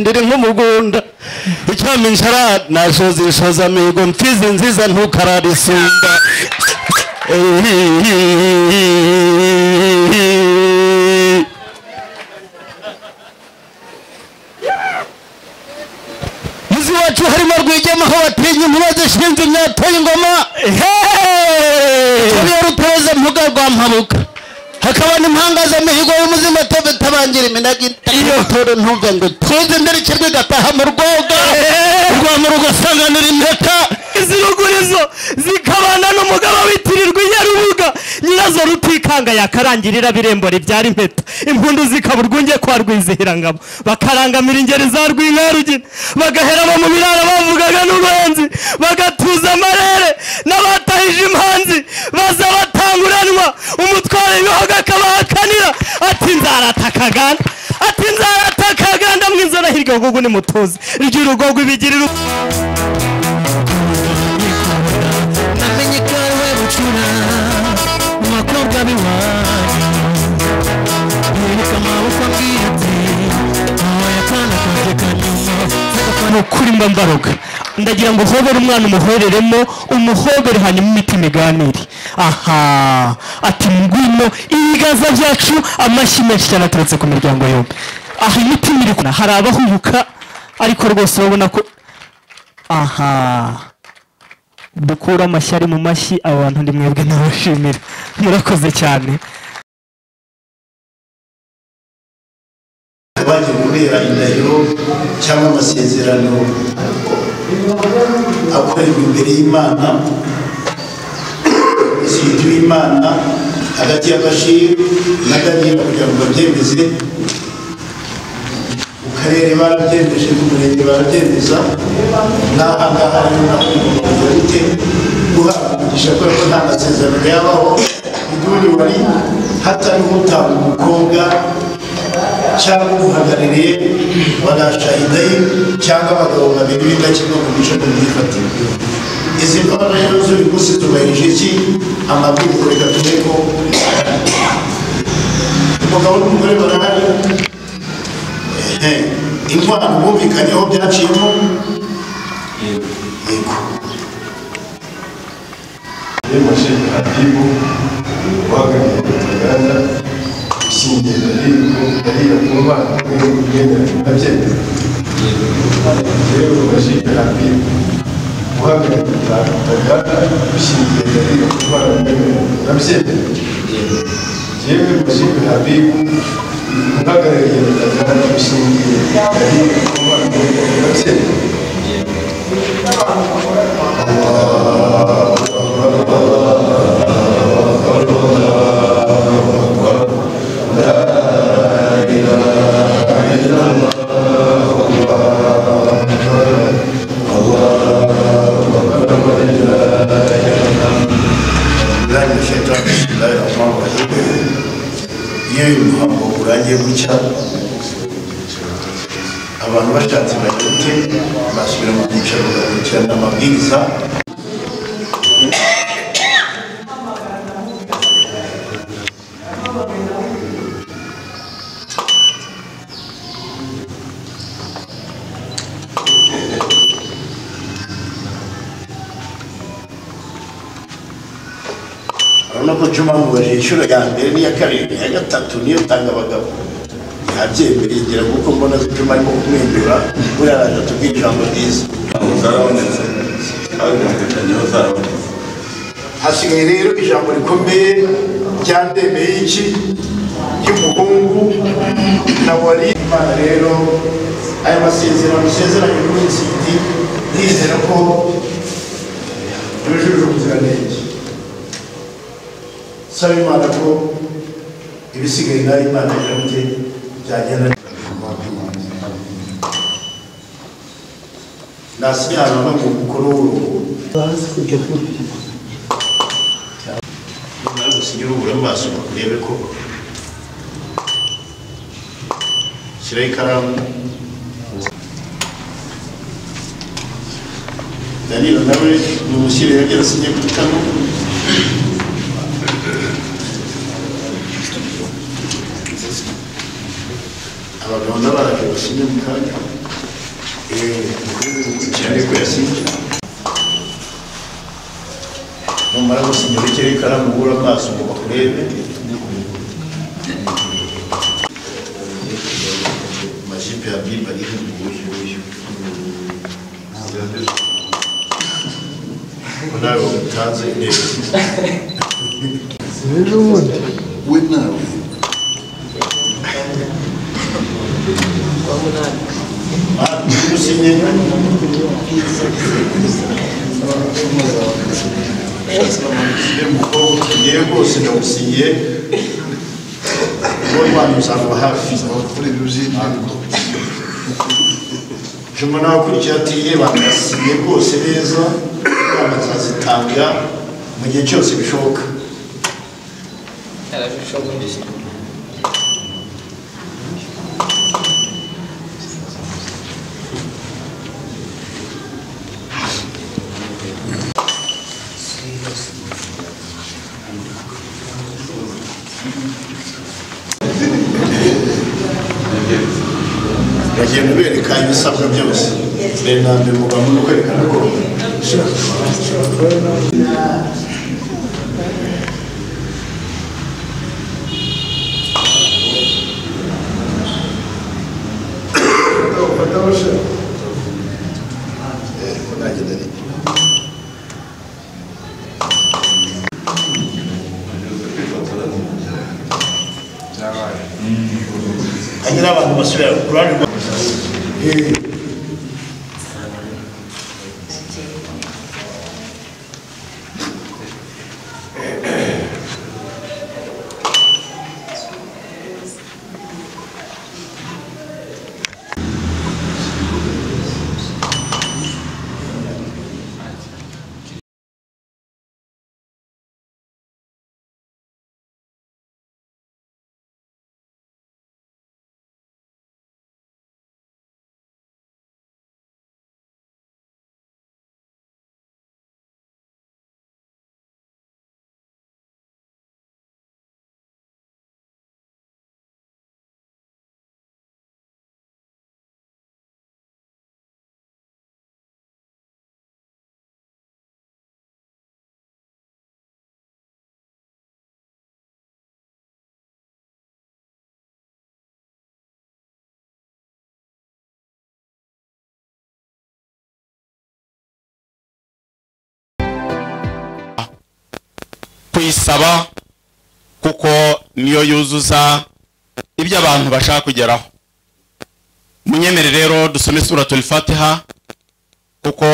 ndiri nk'umugunda icyampa inshara nashoza inshoza migo mfizi nziza ntukararisumba muzi wacu harimo rwigema aho batinya inkuba zishinze imyatoye ingoma kabiye rutoza mpuga rwa mpabuka hakaba n'impangazamihigo y'umuzima tobe tabangira iminaga itoro ntumve ngo tuze mbere ikirwi gataha mu rwoga urwamo rugasanganira impeta izi rugurizo zikabana n'umugabo witirirwa inyarubuga nyirazo rutikanga yakarangirira birembora ibyara impeta impundu zikaba urwunge kwa rwizihirangabo bakarangamira ingeri za rwinkwarugina bagahera abo mu biraro bavugaga n'uruhenzi bagatuza amarere n'abatahije impanzi baza batanguranwa umutwaro w'ibihogo akabahakanira ati nzaratakagana ati nzaratakagana mwizana hirya ahubwo ni mutuzi ry'urugogo ibigirira namenye ko ari we bucura mu bakobwa b'iwanyu yerekana amaboko ambwira ati ntawaye akana kanjye kanyuma ni ukuri mba mbaroga ndagira ngo uhobere umwana umuhoreremo umuhobere hanyuma imitima iganire aha ati ngwino ibiganza byacu amashyi menshi cyane aturutse ku miryango yombi aha imitima iri kuna hari abahubuka ariko rwose urabona ko aha dukure amashyi ari mu mashyi aba bantu ni mwebwe nabashimira murakoze cyane bagiye kubera indahiro cyangwa amasezerano akorerwa imbere y'imana ikintu w'imana hagati ya bashiru na daniyeli kugira ngo babyemeze mu karere barabyemeje mu murenge barabyemeza n'aha ngaha rero naho bimeze gute guhabwa umugisha kubera ko nta masezerano yabaho iduni wari hatariho utanga umukobwa cyangwa umuhagarariye banashahida ye cyangwa abagabo babiri b'indakemwa mu mico no mu myifatire izi mbaraga rero z'uyu munsi zubahirije iki amabwiriza reka tuve ko umugabo n'umugore barahari Ehe, intwaro bumvikanyeho byaciyemo yego yemashe hadibu uhagarariye uruganda ishingiye ariko ariya ku bana rwego rwemera abyemera rero mashiga hadibu uhagarariye uruganda ushingiye ariya ku bana rwemera abyemera yewe mashiga hadibu uhagarariye uruganda ushingiye ariya ku bana rwemera abyemera Ibrahim Shetan Bismillahir Rahmanir Rahim iyo uyu muhango urangiye gutya abantu bashatse bagute basubira mu byicaro bagakurikirana amabwiriza urabona ko juma mubajije inshuro ya mbere n'iya kabiri iya gatatu niyo tanga abagabo ntabyembereye ngira kuko mbona juma arimo kumwenyura buriya araje atubwira ijambo ryiza ntabwo zarabonetse kandi umutekanyo zarabonetse hasigaye rero ijambo rikomeye ryandemeye iki ry'umuhungu na wari imana rero aya masezerano usezeranye kuri insiti nizera ko yujuje ubuziranenge saba imana ko ibisigaye nayo imana yabye byagenda nasinyana no mu mukuru w'uruhu nawe gusigira ubura amaso ngo urebe ko shyiraho ikaramu danilo nawe ni umushyire yagera asinye ku itama abagabo n'abaraje basinye mu kanya ukomeze gukurikirane ko yasinye numara gusinya urekere ikaramu ubura amaso ngo bakurebe amajipo ya bimba ari mu buyu buyu ko nawe umutanze neza we nawe usinye umukobwa ugiye rwose ndagusinyiye uwo wanyu uzaba hafi abaturage uzinduka Juma nawe akurikira ati ye bamwasiye rwose neza inama zazitanga mu gihe cyose bishoboka bagenda bereka ibisabwa byose mbere na mbere muba muri kwerekana ko hanyura abantu basubira ku ruhande rwa kuyisaba kuko niyo yuzuza ibyo abantu bashaka kugeraho munyemere rero dusome suratul fatiha kuko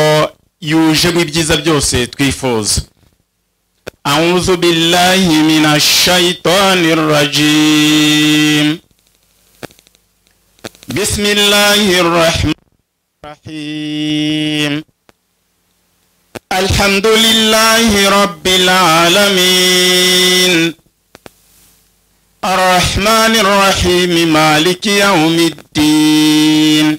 yujemo ibyiza byose twifuza أعوذ بالله من الشيطان الرجيم بسم الله الرحمن الرحيم الحمد لله رب العالمين الرحمن الرحيم مالك يوم الدين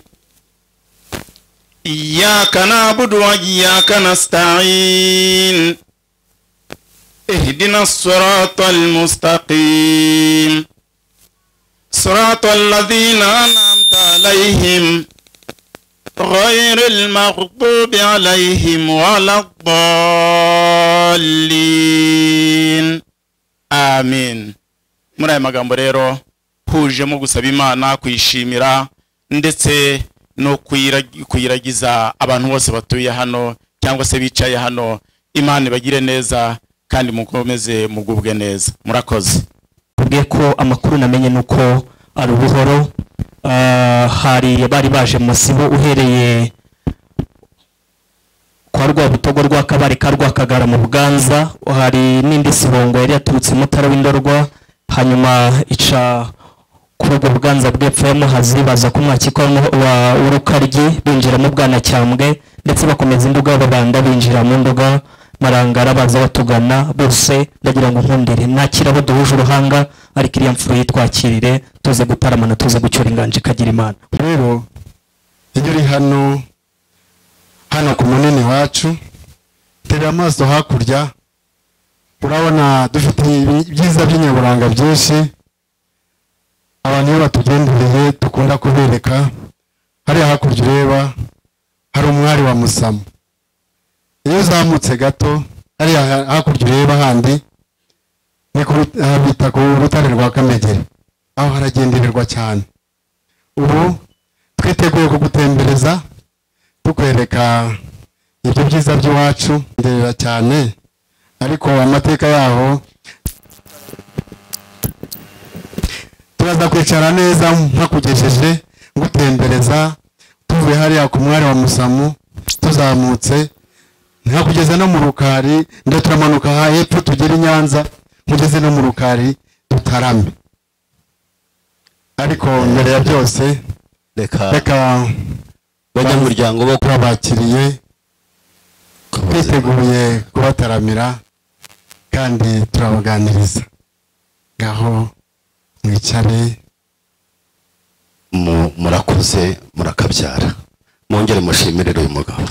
إياك نعبد وإياك نستعين اهدنا الصراط المستقيم صراط الذين أنعمت عليهم غير المغضوب عليهم ولا الضالين آمين muri aya magambo rero hujemo gusaba imana kuyishimira ndetse no kuyira- kuyiragiza abantu bose batuye hano cyangwa se bicaye hano imana ibagire neza kandi mukomeze mugubwe neza murakoze tubwiye ko amakuru namenye ni uko ari ubuhoro Ah, hari bari baje mu masibo uhereye kwa rwabutogo rwa kabare ka rwakagara mu buganza hari n'indi sibongo yari yaturutse i mutara w'indorwa hanyuma ica kuri ubwo buganza bw'epfo ya muhazi baza ku mwakiko wa- wa urukaryi binjira mu bwanacyambwe ndetse bakomeza induga babanda binjira mu nduga marangara baza batugana bose ndagira ngo nkundire nakira abo duhuje uruhanga ariko iriya mfuro yitwakirire tuze gutaramana tuze gucyura inganje ikagira imana rero iyo uri hano hano ku munini wacu tera amaso hakurya urabona dufite ibi- ibyiza by'inyaburanga byinshi abantu iyo batugendereye dukunda kubereka hariya hakurya ureba umusozi wa musamo iyo uzamutse gato hariya ha- hakurya ureba handi ni ku rut- aha bita ku rutare rwa kamegeri aho haragendererwa cyane ubu twiteguye kugutembereza tukwereka ibyo byiza by'iwacu nderera cyane ariko amateka yaho turaza kwicara neza mpakugejeje ngutembereza tuvuye hariya ku mwari wa musamu tuzamutse nkakugeza no mu rukari nda turamanuka aha hepfo tugere i nyanza nkugeze no mu rukari dutarame ariko mbere ya byose reka reka banyamuryango bo turabakiriye kubaza twiteguye kubataramira kandi turabaganiriza ngaho mwicare mu- murakuze murakabyara mwongere mushimirire uyu mugabo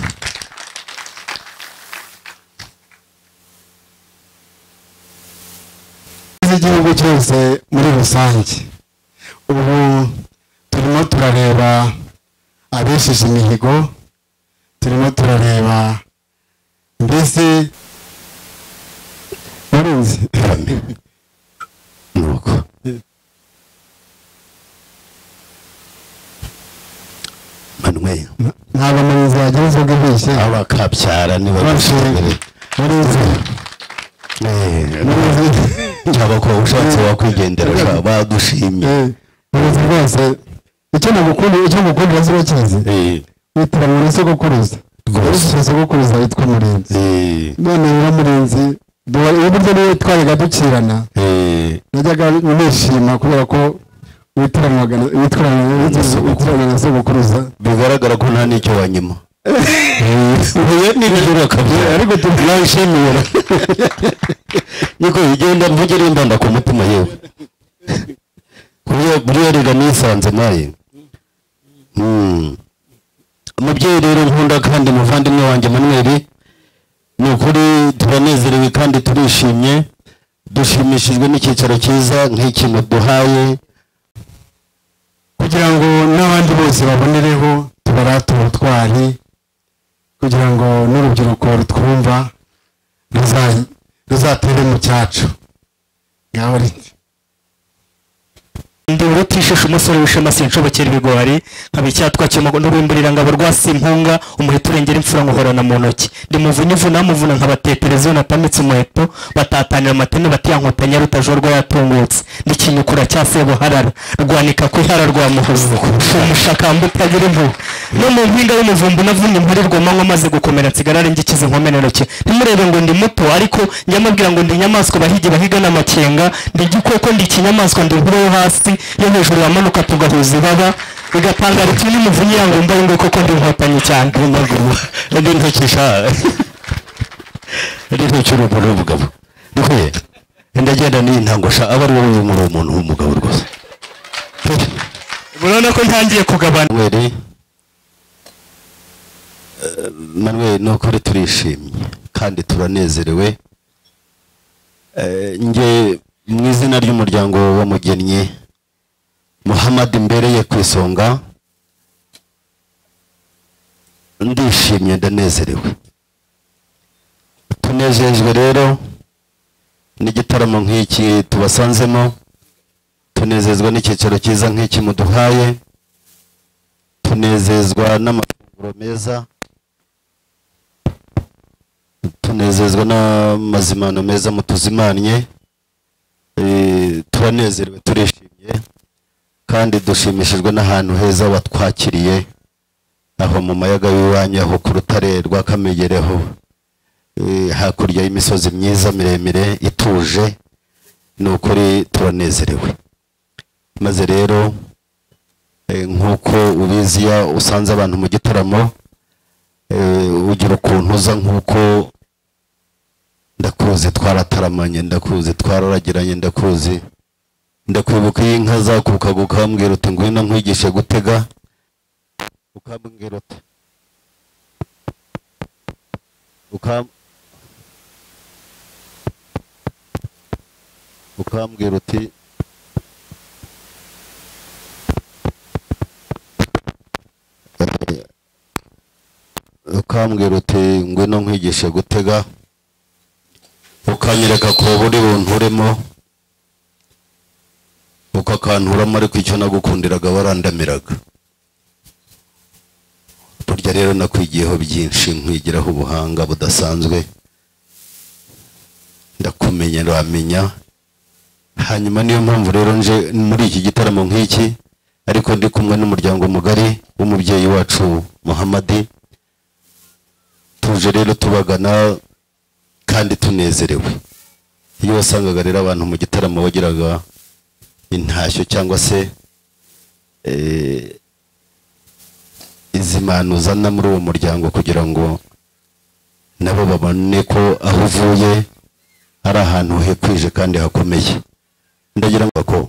z'igihugu cyose muri rusange ubu turimo turareba abesheje imihigo turimo turareba mbese murinzi Amen. ni uko manuel ntabwo murinzi wagira inzoga ibishye abakabyara ni bose bagushimire murinzi ntabwo ushatse wakwigendera ushaka badushimye Eh, murinzi rwose icyo nagukunda icyo ngukundira ziba kizi Eh, witira mu sogokuruza Rwose. rwose sogokuruza witwa murinzi eh, none rero murinzi duhora- uburyo niyo twajyaga ducirana eh, najyaga nishima kubera ko witiranwaga na- witwarana Sogokuru. witwarana na sogokuruza bigaragara ko nta n'icyo wanyuma uhuye nijoro akabyara. ariko tubyishimiye niko bigenda mvugira imbanda ku mutima yewe Kuburyo- buriya rega nisanze naye Mm. umubyeyi rero nkunda kandi muvandimwe wanjye manuweli ni ukuri turanezerewe kandi turishimye dushimishijwe n'icyicaro cyiza nk'iki muduhaye kugira ngo n'abandi bose babonereho tubarate ubutwari kugira ngo n'urubyiruko rutwumva ruza- ruzatere mu cyacu ngaho riti ndi urutishisha umusore wishema sinshobokera ibigori nkaba icyatwa cy'umugo n'urwimburirangabo rwa simpunga umuheto urengera imfura nkuhorana mu ntoki ndi muvuna ivuna muvuna nkabatetereza iyo natamitse umuheto batatanira amatene batiyankotanya rutajorwa yatungutse ndi kinyukura cya sebuharara rwanika ku ihara rwa muhozi umushakamba utagira impuhwe no mu mpinga y'umuvumbu navunnye imparirwamo nk'amazi amaze gukomera nsigarare ngikize nkomere ntoki ntimurebe ngo ndi muto ariko njya mbabwira ngo ndi inyamaswa bahigi bahiga n'amakenga ndi igikoko ndi ikinyamaswa ndi inkuru yo hasi yo hejuru yamanuka tugahuza ibaba bigatangara ikintu n'umuvunnyi yangumva yumve koko ndi inkotanyi cyane ndi ntukisha ndi ntukiri umuntu w'umugabo ndikuye ndagenda n'intangusha aba ari wowe muri umuntu w'umugabo rwose urabona ko ntangiye kugabana manuel eh, manuel ni ukuri turishimye kandi turanezerewe Eh, nge mu izina ry'umuryango w'umugennye muhammad mbereye ku isonga ndishimye ndanezerewe tunejejwe rero n'igitaramo nk'iki tubasanzemo tunezezwa n'icyicaro cyiza nk'iki muduhaye tunezezwa n'amafunguro meza tunezezwa n'amazimano meza mutuzimanye Eh, turanezerewe turishimye kandi dushimishijwe n'ahantu heza watwakiriye aho mu mayaga y'iwanyu aho ku rutare rwa kamegereho Eh, hakurya y'imisozi myiza miremire ituje ni ukuri turanezerewe maze rero Eh, nk'uko ubizi iyo usanze abantu mu gitaramo eh, ugira ukuntu uza nk'uko ndakuzi twarataramanye ndakuzi twararagiranye ndakuzi ndakwibuka iyo inka zakukaga ukambwira uti ngwino nkwigishe gutega ukambwira uti ukam ukambwira uti ukambwira uti ngwino nkwigishe gutega ukanyereka ko buri bunturemo ukakanturamo ariko icyo nagukundiraga warandamiraga burya rero nakwigiyeho byinshi nkwigiraho ubuhanga budasanzwe ndakumenya uramenya hanyuma niyo mpamvu rero nje muri iki gitaramo nk'iki ariko ndi kumwe n'umuryango mugari w'umubyeyi wacu muhamadi tuje rero tubagana kandi tunezerewe iyo wasangaga rero abantu mu gitaramo bagiraga intashyo cyangwa se eh, izi mpano uzana muri uwo muryango kugira ngo nabo babone ko aho uvuye ari ahantu hekwije kandi hakomeye ndagira ngo ko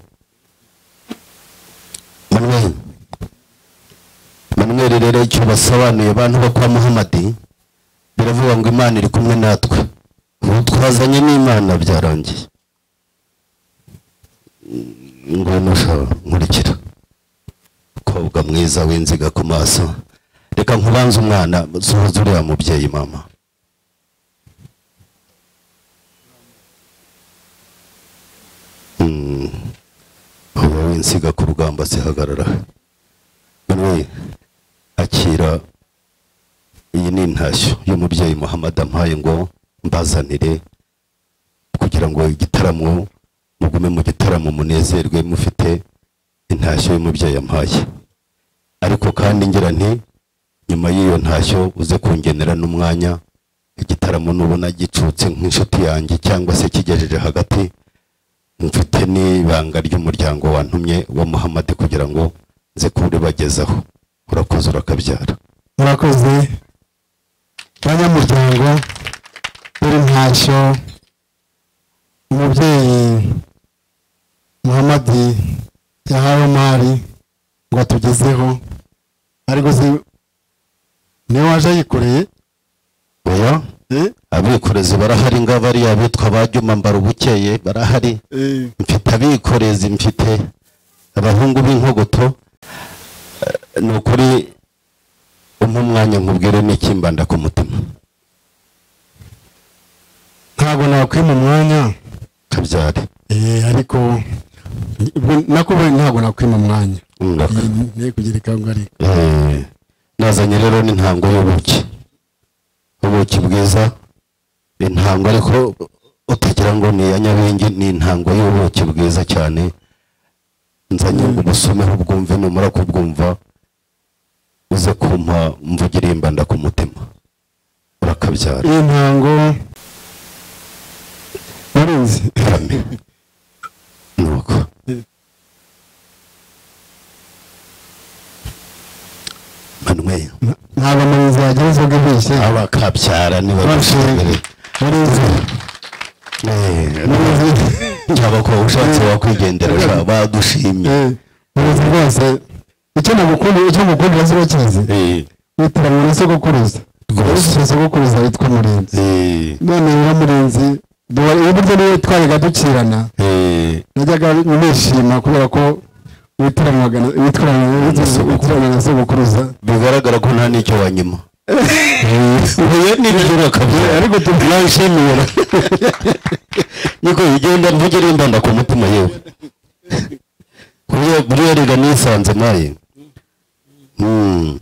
manuel manuel rero icyo basobanuye bantu bo kwa muhamadi biravuga ngo imana iri kumwe natwe ubu twazanye n'imana byarangiye Mm, ngwino shaho nkurikira mukobwa mwiza w'inziga ku maso reka nkubanze umwana suhuza uriya mubyeyi mama Mm, uba winsiga ku rugamba zihagarara manuel akira iyi ni intashyo y'umubyeyi muhammad ampaye ngo mbazanire kugira ngo igitaramo mugume mu gitaramo munezerwe mufite intashyo y'umubyeyi ampaye ariko kandi ngira nti nyuma y'iyo ntashyo uze kungenera n'umwanya igitaramo nubona gicutse nk'inshuti yanjye cyangwa se kigejeje hagati mfite n'ibanga ry'umuryango wantumye wa muhammad kugira ngo nze kuribagezaho urakoze urakabyara murakoze banyamuryango buri ntashyo umubyeyi muhamadi yahawe mari ngo atugezeho ariko si niwe waje ayikoreye oya eh? abikorezi barahari ngabo ari abitwa ba Juma mbara ubukeye barahari Eh, mfite abikorezi mfite abahungu b'inkogoto Eh, ni ukuri umpa umwanya nkubwire n'ikimbanda ku mutima ntabwo nakwima umwanya kabyare Eh, ariko ubwo nakubaye ntabwo nakwima umwanya Ngaka. Eh, ne kugira ikangu ariko Eh, nazanye rero n'intango y'ubuki ubuki bwiza intango ariko utagira ngo ni iya nyabingi ni intango y'ubuki bwiza cyane nzanye ngo ubusomeho ubwumve numara kubwumva uze kumpa mvugire imbanda ku mutima urakabyara iyi ntango warenze kame nuko manuel ntabwo amarozi yagereza ubwibeshye abakabyara Abashinzwe. nibabishinzwe warenze cyangwa ko ushatse wakwigendera sha, badushimye warenze rwose icyo nagukunda icyo ngukundira ziba kizi Eh, witira mu sogokuruza Rwose. rwose sogokuruza witwa murenzi eh, none rero murenzi duhora- ubu buryo niyo twajyaga ducirana eh, najyaga nishima kubera ko witiranwaga na- witwaranaga witiranwaga witiranwaga na sogokuruza bigaragara ko nta n'icyo wanyuma huye n'ibyo kabyara ariko tu- nanshimira niko bigenda mvugire imbanda ku mutima yewe Buriya- buriya rega nisanze maye Mm.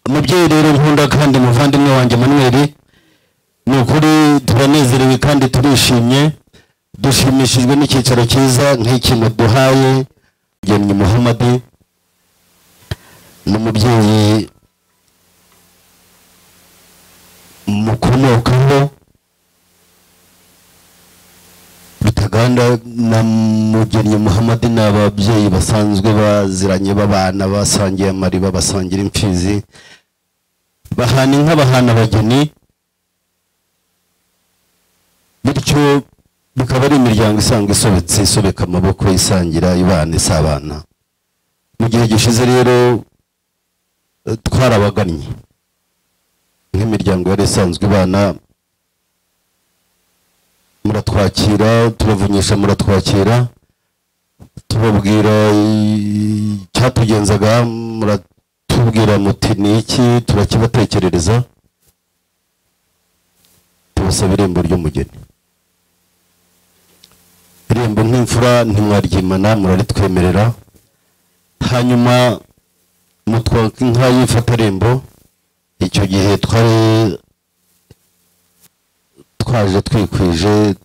umubyeyi rero nkunda kandi muvandimwe wanjye manuel ni ukuri turanezerewe kandi turishimye dushimishijwe n'icyicaro cyiza nk'iki muduhaye gemye muhammadi n'umubyeyi mukomokaho bitaganda na mugennye muhammadi ni ababyeyi basanzwe baziranye b'abana basangiye amariba basangira imfizi bahana inka bahana abageni bityo bikaba ari imiryango isanzwe isobetse isobeka amaboko isangira ibana isabana mu gihe gishize rero eh, twarabagannye nk'imiryango yari isanzwe ibana muratwakira turavunyisha muratwakira tubabwira icyatugenzaga muratubwira muti ni iki turakibatekerereza busaba irembo ry'umugeni irembo nk'imfura ntimwaryimana muraritwemerera hanyuma mutwa inka y'ifatarembo icyo gihe twari twaje twikwije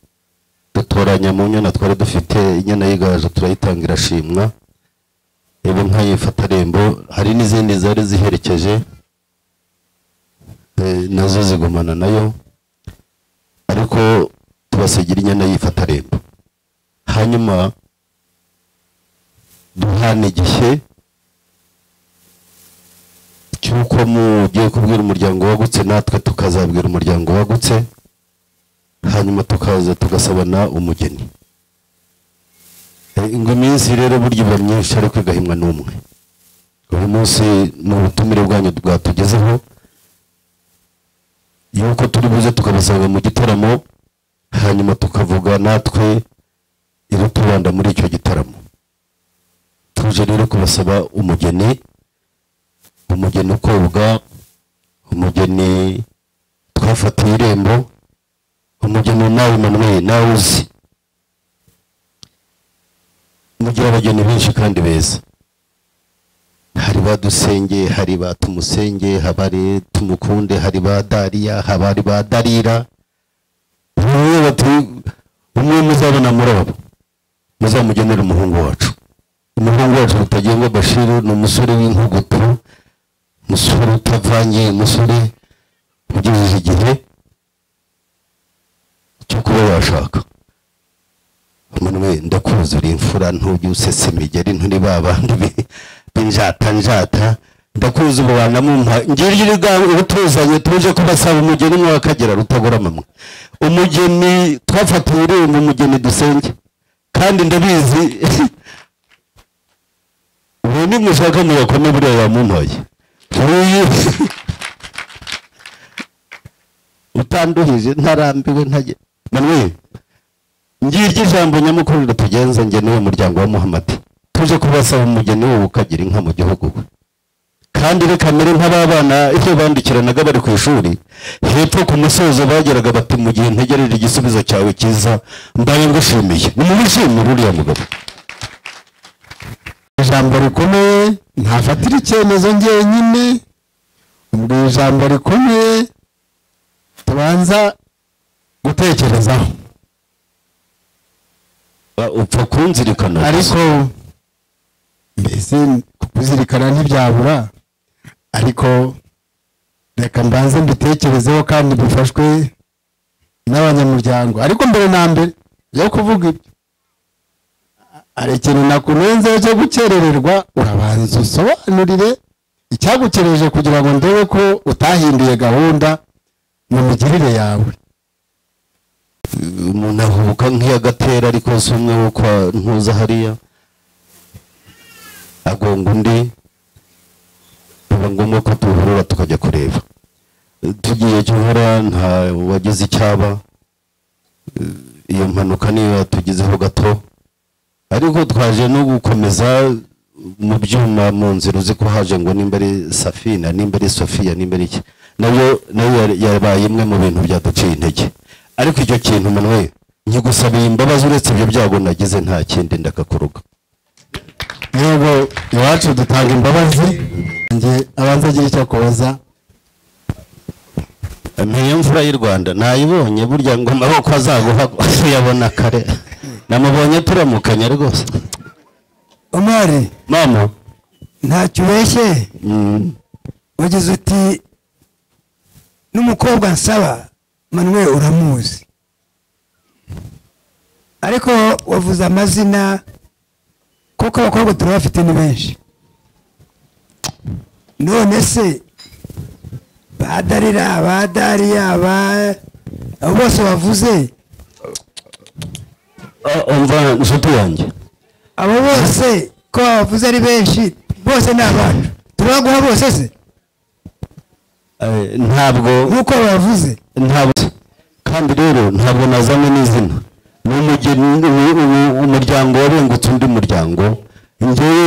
dutoranya mu nyana twari dufite inyana y'igaju turayitanga irashimwa reba inka y'ifatarembo hari n'izindi zari ziherekeje eh, nazo zigumana nayo ariko tubasigira inyana y'ifatarembo hanyuma duhana igihe cy'uko mugiye kubwira umuryango wagutse natwe tukazabwira umuryango wagutse hanyuma tukaza tugasabana umugeni Eh, ngo iminsi rero burya iba myinshi ariko igahimwa n'umwe uyu munsi ni ubutumire bwanyu bwatugezeho yuko turi buze tukabasanga mu gitaramo hanyuma tukavuga natwe iratubanda muri icyo gitaramo tuje rero kubasaba umugeni umugeni ukobwa umugeni twafatiye irembo umugeni nawe Emmanuel nawe uzi mugira abageni benshi kandi beza hari ba dusenge hari ba tumusenge habari tumukunde hari ba dariya habari ba darira bamwe bati umwe muzabona muri abo muzamugenera umuhungu wacu umuhungu wacu rutagengwa bashiru ni umusore w'inkugutu umusore utavanye umusore ugejeje igihe cyo kuba yashaka Emmanuel ndakuzi uri imfura ntujya usesa imigeri nturi ba bandi bi- b'injata njata ndakuzi ubu wanamumpa ngiryo urigabo ubutuzanye tuje kubasaba umugeni umwe w'akagera rutagura amamwe umugeni twafatiwe irembo umugeni dusenge kandi ndabizi ubu nimushaka muyakome buriya yamuntoye Uyu- utanduhije ntarambiwe ntajye Emmanuel ngiryo ijambo nyamukuru ritugenza njye n'uwo muryango wa muhamadi tuje kubasaba umugeni wowe ukagira inka mu gihugu we kandi reka mbere nk'ababana iyo bandikiranaga bari ku ishuri hepfo ku musozo bageraga bati mu gihe ntegereje igisubizo cyawe cyiza mbaye ngushimiye nimubishimire uriya mugabo ijambo rikomeye ntafatira icyemezo njyenyine ubwo ijambo rikomeye tubanza gutekerezaho Ba- upfa kunzirikana ariko mbese kuzirikana ntibyabura ariko reka mbanze mbitekerezeho kandi bifashwe n'abanyamuryango ariko mbere na mbere yo kuvuga ibyo hari ikintu nakunenzeho cyo gukerererwa urabanza usobanurire icyagukereje kugira ngo ndebe ko utahinduye gahunda mu migirire yawe umuntu ahubuka nk'iyagatera ariko si umwe wo kwa ntuza hariya agonga undi biba ngombwa ko tuhurura tukajya kureba tugiye gihora nta wagize icyaba Eh, iyo mpanuka niyo yatugizeho gato ariko twaje no gukomeza mu byuma mu nzira uzi ko haje ngo nimba ari safina nimba ari sofiya nimba ari iki nayo nayo yari- yabaye imwe mu bintu byaduciye intege ariko icyo kintu manwe nkigusabiye imbabazi uretse ibyo byago nagize nta kindi ndakakuruga yego iwacu dutanga imbabazi njye abanza agira icyo akubaza Ntiyo mvura y'u Rwanda nayibonye burya ngo amaboko azaguha uyabona kare namubonye turamukanya rwose omari mama ntacyo ubeshye mm, wagize uti n'umukobwa nsaba manuwe uramuzi ariko wavuze amazina kuko abakobwa turabafite ni benshi none se badarira badariya ba abo bose wavuze ah, umva nshuti yanjye abo bose ko bavuze ari benshi bose ni abantu turabaguha bose se Eh, ntabwo nk'uko bavuze ntabwo kandi rero ntabwo nazanywe n'izina ni umugeni ni- ni- umuryango wabengutse undi muryango njyewe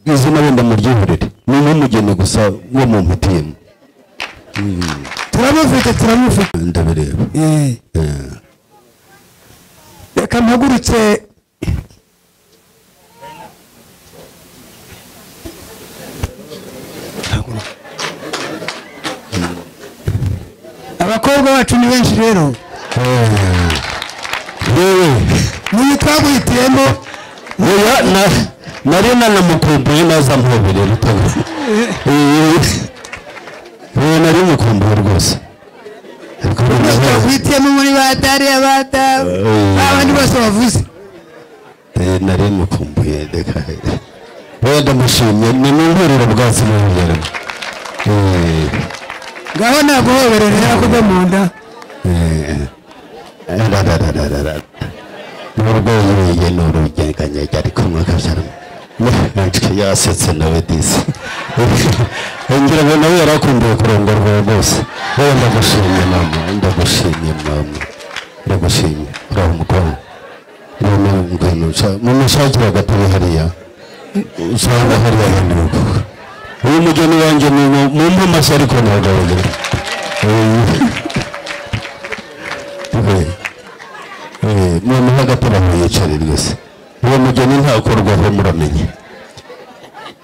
izina wenda muryihorere ni nk'umugeni gusa wo mu mpitiyemu turamufite turamufite ndabireba Eh. reka mpagurutse abakobwa bacu ni benshi rero niyo twaguhitiyemo oya na nari nanamukumbuye naza mpobere rutare uyu nari mukumbuye rwose Ariko niyo noneho, twaguhitiyemo muri batari abata abandi bose bavuze eh, nari mukumbuye reka oya ndamushimye ni mu nkuriro bwatsi n'ubugeramo ngaho naguhoberera yakoze mu nda n'urwego yeye ni urugenganyega ariko mwakabyaramo yasetse nawe disi ngira ngo nawe yarakumbuye kurongorwa rwose wowe ndagushimye mama ndagushimye mama ndagushimye uraho umukobwa none ngwino mumushakira agatabi hariya usanga hariya handi mukuka uyu mugeni wanjye ni mu- mu mpamashyi ariko ntagabagira noneho agatara ntiyicare rwose uwo mugeni ntakorwaho muramenye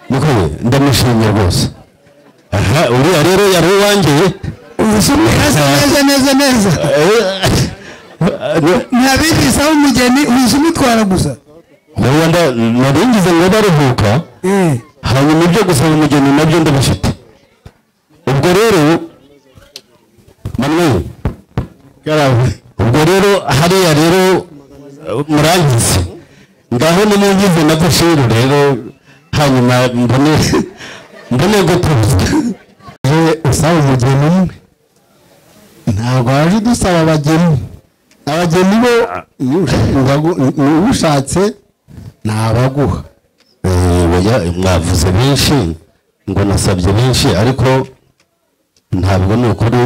niko ndamushimye rwose aha uriya rero yari uwanjye ubusumwe hasa neza neza neza ntabigisaho umugeni uzi umutwara gusa rwanda naringize ngo baruhuka Eh. hanyuma ibyo gusaba umugeni nabyo ndabifite ubwo rero manuel ubwo rero hariya rero uh, murangize ngaho nimungize na bushiru rero hanyuma mbone mbone gutuza iyo usaba umugeni umwe ntabwo waje udusaba abageni abageni bo ni ushaka- ni ushatse ntabaguha Eh, oya mwavuze benshi ngo nasabye benshi ariko ntabwo ni ukuri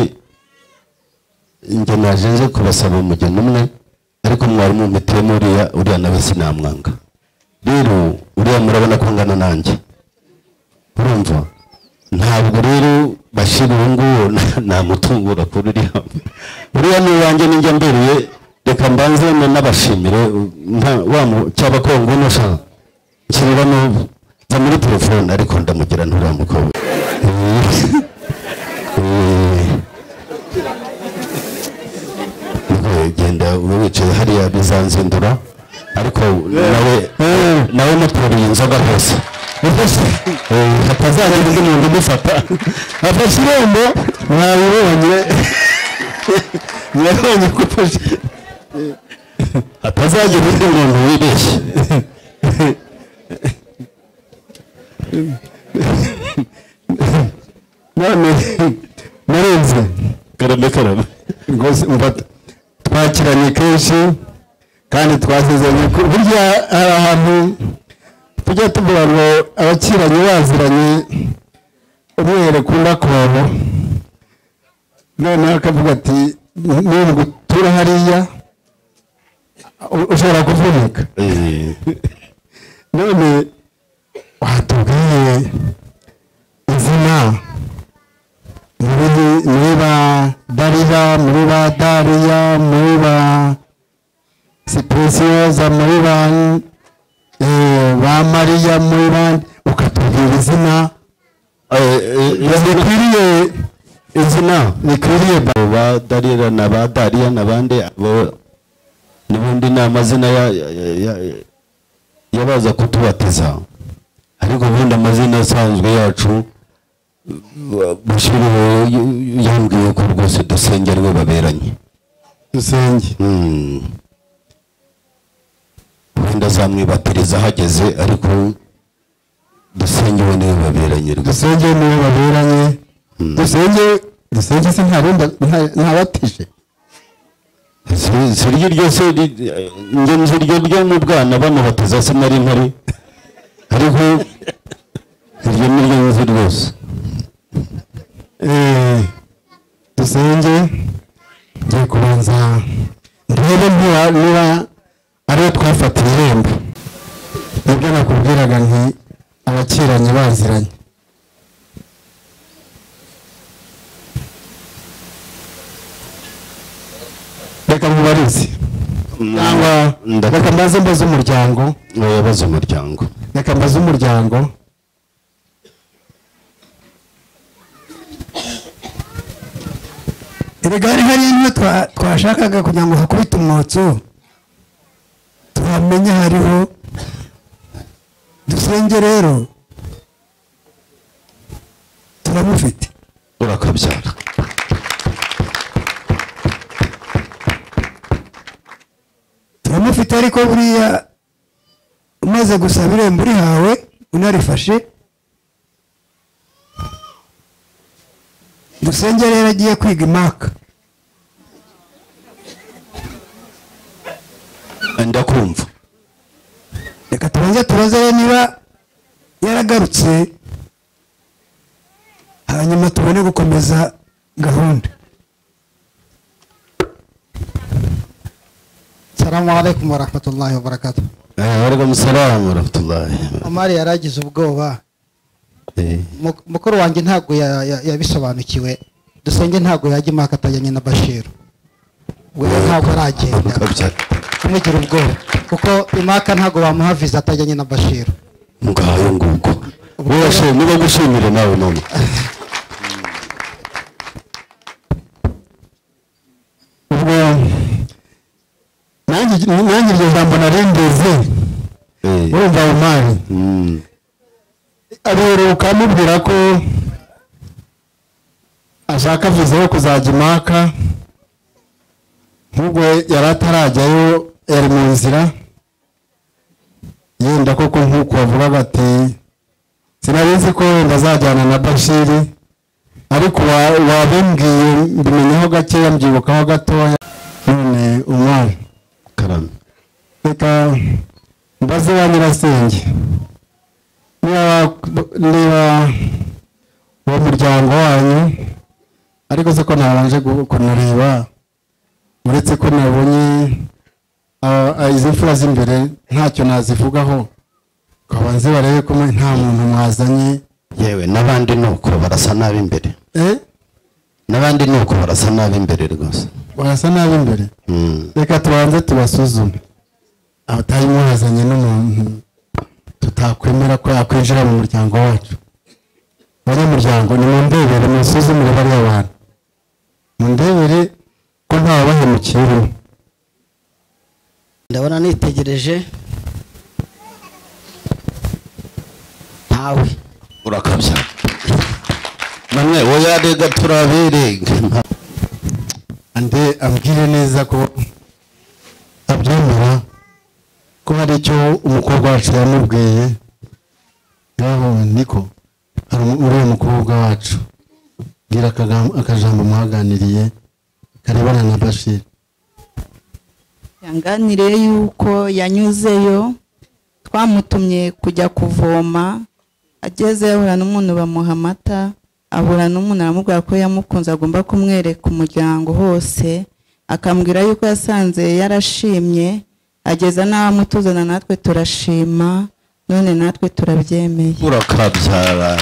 njye naje nje kubasaba umugeni umwe ariko mwarimu mutiyemo uriya uriya nawe sinamwanga rero uriya murabona ko ngana nanjye urumva ntabwo rero bashyira uwo nguwo na- namutungura kuri uriya uriya ni uwanjye ninjya mberuye reka mbanze na- n'abashimire nta- wa mu- cyaba ko nguno shaka nshyirira n'ubu nza muri telefone ariko ndamugira nturiya mukobwa Eh, eh, genda ube wicaye hariya bizanzindura ariko nawe nawe mutoriye inzoga rwose Eh, hatazagira undi muntu umufata afashe irembo mwabibonye mwabonye ko ufashe hatazagira undi muntu wibeshye none narenze karame karame rwose umva twakiranye kenshi kandi twasezeranye ko burya hari ahantu tujya tuvuga ngo abakiranye baziranye umwiherero ukunda kubaho noneho akavuga ati nubwo utura hariya u- ushobora kuvunika none watubwiye izina muri muri ba darira muri ba dariya muri ba sipesiyoza muri ba eh, ba mariya muri ba ukatubwira izina rikwiriye izina rikwiriye ba darira na ba dariya n'abandi abo n'ubundi ni amazina ya- ya- ya- ya- y'abaza kutubatiza ariko ubundi amazina asanzwe yacu bushiriho yambwiye ko rwose dusengerwe baberanye dusenge Mm. wenda azamwibatiriza ahageze ariko dusengewe niwe baberanye rwose dusenge niwe baberanye Mm. dusenge dusenge se ntabundi nta- ntabatije Si- si iryo ryose ri- eh, njye nzi iryo ryo mu bwana bamubatiza se nari mpari ariko iryo ni ryo nzi rwose Eh, dusenge ngiye kubanza ndebe niba niba ariyo twafatiye irembo nibyo nakubwiraga nti abakiranye baziranye reka mubarize cyangwa ndakora. reka mbaze mbaze umuryango ubuyobozi umuryango reka mbaze umuryango erega hari hari imwe twa- twashakaga kugira ngo hakubite umwotso tuhamenye hariho dusenge rero turamufite urakabyara turamufite ariko buriya umaze gusaba irembo urihawe unarifashe dusenge rero agiye kwiga imaka ndakumva reka tubanze tubaze rero niba yaragarutse hanyuma tubone gukomeza gahunda salamu alaikum warahmatullahi wabarakatu waragamu salamu warahmatullahi omari yaragize ubwoba Eh, Mu- mukuru wanjye ntabwo ya- ya- yabisobanukiwe dusenge ntabwo yajya impaka atajyanye na bashiru we ntabwo aragenda urakabyara kumugira ubwoba kuko impaka ntabwo bamuha viza atajyanye na bashiru ngayo nguko wese niba gushimire nawe none ubwo nanjye nanjye iryo jambo narengeze Eh, urumva umwari mm, aberuka amubwira ko ashaka viza yo kuzajya impaka nk'ubwo yari atarajyayo yari mu nzira yenda koko nk'uko bavugaga ati sinabizi ko wenda azajyana na bashiri ariko wa- wabimbwiye mbimenyeho gakeya mbyibukaho gatoya none umwari karame reka mbaze wa nyirasenge niba niba uwo muryango wanyu ariko se ko nabanje gu- kunareba uretse ko nabonye ah, ah, izi mfura z'imbere ntacyo nazivugaho kabanze barebe ko mwe nta muntu mwazanye yewe n'abandi ni uko barasa nabi imbere eh n'abandi ni uko barasa nabi imbere rwose barasa nabi imbere Mm, reka tubanze tubasuzume abatayi mwazanye n'umuntu tutakwemera ko yakwinjira mu muryango wacu abanyamuryango nimundebere musuzumire bariya bantu mundebere ko ntawabahemukiye urimo ndabona nitegereje ntawe urakabya namwe wowe rega turaberega ande ambwire neza ko abyemera ko hari icyo umukobwa wacu yamubwiye yaho niko hari umu- uriya mukobwa wacu bwira akagam- akajambo mwaganiriye karebana na bashiri yanganire yuko yanyuzeyo twamutumye kujya kuvoma agezeyo ahura n'umuntu bamuha amata ahura n'umuntu aramubwira ko yamukunze agomba kumwereka umuryango hose akambwira yuko yasanze yarashimye ageza n'aho amutuzana natwe turashima none natwe turabyemeye urakabyara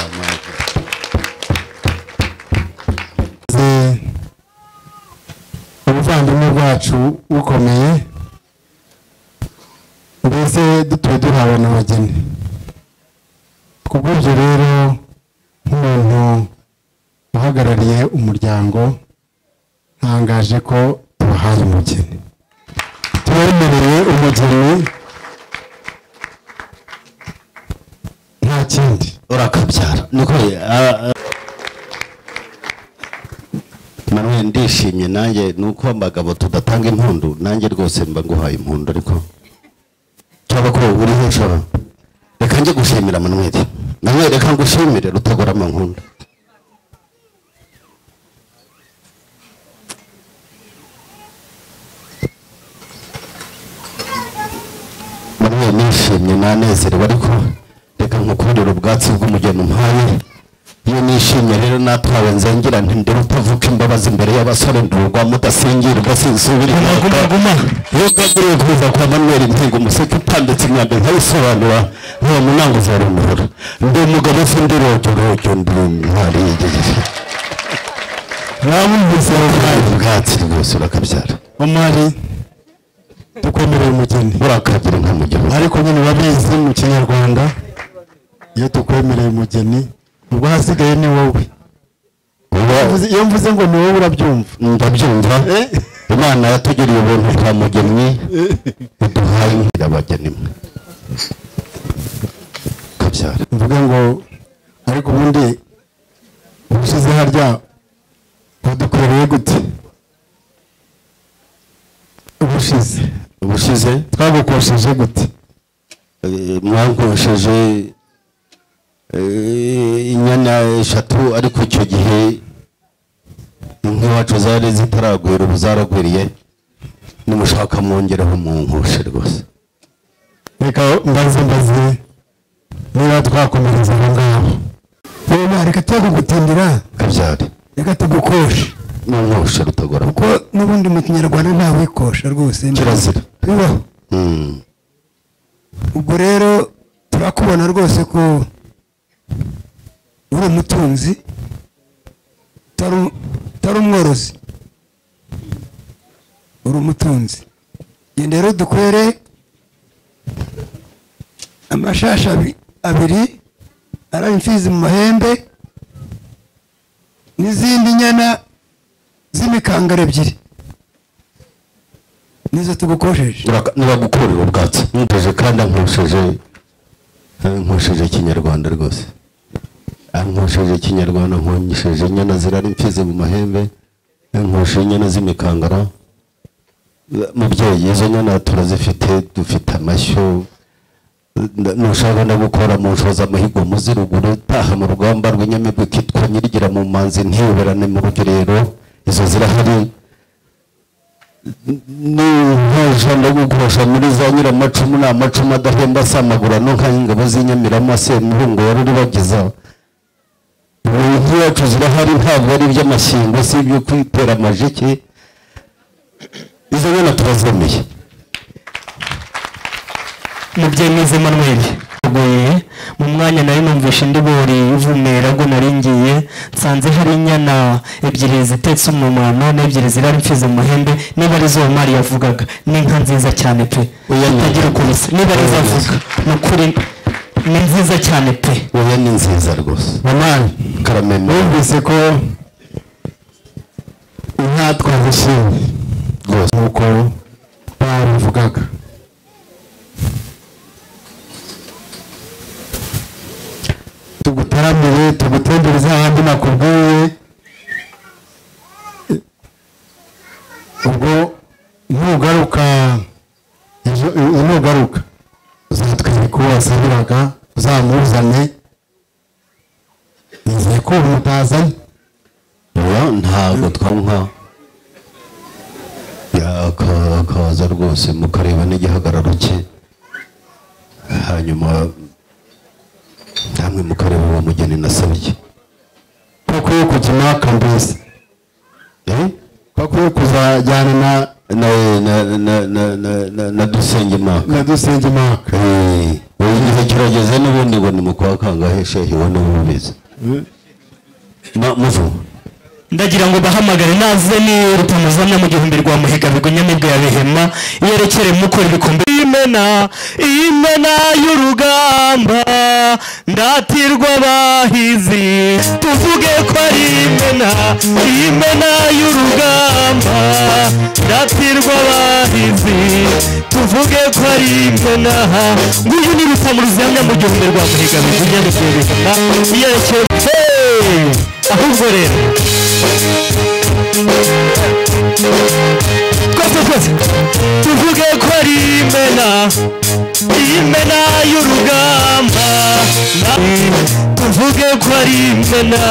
Ze- ubuvandimwe bwacu bukomeye mbese dutuye duhawe n'abageni kubw'ibyo rero nk'umuntu uhagarariye umuryango ntangaje ko tubahaye umugeni tubemereye umugeni nta kindi urakabyara niko manuwe ndishimye nanjye ni uko abagabo tudatanga impundu nanjye rwose mba nguhaye impundu ariko cyangwa ko uriho nshora reka njye gushimira manuweli manuweli reka ngushimire rutagora amankunda manuweli nishimye nanezerewe ariko reka nkukundire ubwatsi bw'umugeni umpaye iyo nishimye rero natawe nzengera nti ndere utavuka imbabazi imbere y'abasore ndurwa mudasingirwa sinsubira inyuma yogaguriwe kuza kwa manuel ntingo umuseke utambitse imyambi nkayisobanura ntuwo munango uzarumura ndi umugabo se ndi rojo rojo ndi intwari y'igihe urabumvise ubwatsi rwose urakabyara omwari tukwemereye umugeni urakagira nka mugeni ariko nyine urabizi mu kinyarwanda iyo tukwemereye umugeni ubwo hasigaye ni wowe Mvuze- iyo mvuze ngo ni wowe urabyumva ndabyumva imana yatugiriye ubuntu bwa mugenyi iduhaye nkirabageni mwe kabyara mvuga ngo ariko ubundi ubushize harya wadukoreye gute ubushize ubushize twagukosheje gute Eh, mwankosheje eh, inyana eshatu ariko icyo gihe inka iwacu zari zitaragwira ubu zaragwiriye nimushaka mwongereho munkoshe rwose reka mbaze mbaze niba twakomereza aho ngaho reba reka twakugutindira kabyare reka tugukoshe munkoshe rutagora kuko n'ubundi mu kinyarwanda nta wikosha rwose kirazira bibaho Mm. ubwo rero turakubona rwose ko uri umutunzi utari um- utari umworozi uri umutunzi genda rero dukwere amashashi abi- abiri araba imfizi mu mahembe n'izindi nyana z'imikangara ebyiri nizo tugukosheje Uraka- nibagukurira ubwatsi nkoresheje kandi nkosheje nkosheje ikinyarwanda rwose nkosheje ikinyarwanda nkosheje inyana zirara imfizi mu mahembe nkosheje inyana z'imikangara mubyeyi izo nyana turazifite dufite amashyo nda- nushaka no gukora mu nshoza amahigo muziruguru taha mu rugamba rw'inyamibwa ikitwa nyirigira mu manzi ntiyoberane mu rugerero izo zirahari n'inkoja no gukosha muri za nyiramacumu ni amacumu adahemba asamagura no nka ingabo z'inyamirama semuhungu wari urubagiza ubu inka iwacu zirahari ntabwo ari iby'amashyengo si ibyo kwitera amajiki izo nyana turazemeye mubyeyi mwiza Emmanuel agoye mu mwanya nari numvishe indi bori ivumera ubwo nari ngiye nsanze hari inyana ebyiri zitetse umumama n'ebyiri zirara imfizi mu mahembe niba ari zo mari yavugaga n'inka nziza cyane pe itagira ukuntu isa niba ari zo avuga ni ukuri ni nziza cyane pe wowe ni nziza rwose mamani karameme numvise ko inka twazishimye rwose nk'uko babivugaga tugutaramire tugutembereze ahandi nakubwiye ubwo nugaruka ejo- e- nugaruka uzatwereka uwo wasabiraga uzamuzane nizeye ko ubu mutazanye oya ntabwo twanka yaka- akaza rwose mukareba n'igihagararo cye hanyuma namwe mukareba uwo mugeni nasabye twakwiye kujya impaka mbese twakwiye kuzajyana na na- na- na- na- na- na- na dusengimana na dusenge impaka igihe kirageze n'ubundi ngo ni mu kwa kangahe shehi we niwe ubizi Ma- muvu ndagira ngo bahamagare naze ni rutamuzamya mu gihumbi rwa muhiga bigonyamibwa ya bihema yerekere mukora ibikombe imena imena y'urugamba ndatirwa bahizi tuvuge ko ari imena imena y'urugamba ndatirwa bahizi tuvuge ko ari imena nguyu ni rutamuruzihamya mu gihumbi rwa muhiga bivugira bikubita yerekeye Hey! ahubwo rero rwose rwose tuvuge ko ari imena imena y'urugamba na- tuvuge ko ari imena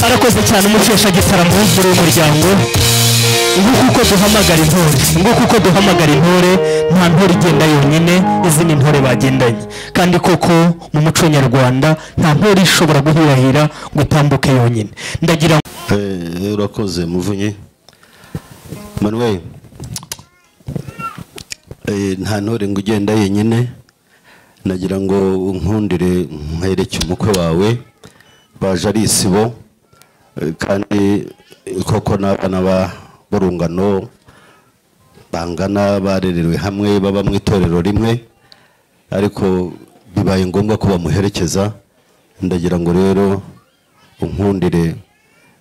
arakoze cyane umukesha gitaramo w'umukuru w'umuryango nguku uko duhamagara intore nguku uko duhamagara intore nta ntore igenda yonyine izindi ntore bagendanye kandi koko mu muco nyarwanda nta ntore ishobora guhirahira ngo itambuke yonyine ndagira ngo Eh, urakoze muvunyi manuel Eh, nta ntore ngo ugenda yenyine nagira ngo unkundire nkwereke umukwe wawe baje ari isibo eh, kandi koko n'abana ba- b'urungano bangana barerewe hamwe baba mu itorero rimwe ariko bibaye ngombwa ko bamuherekeza ndagira ngo rero unkundire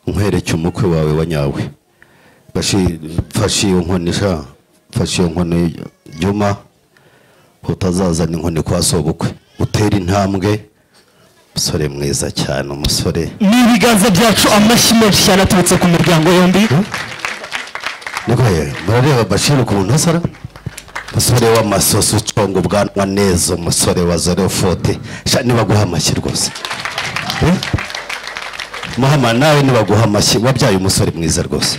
nkwereke umukwe wawe wa nyawe Bashi- mfashe iyo nkoni sha mfashe iyo nkoni juma utazazana inkoni kwa sobukwe utere intambwe umusore mwiza cyane umusore ni ibiganza byacu amashyi menshi cyane aturutse ku miryango yombi niko ye murareba bashir ukuntu asara umusore w'amasosi uconga ubwanwa neza umusore wa zero fote sha nibaguha amashyi rwose Eh? muhama nawe nibaguha amashyi wabyaye umusore mwiza rwose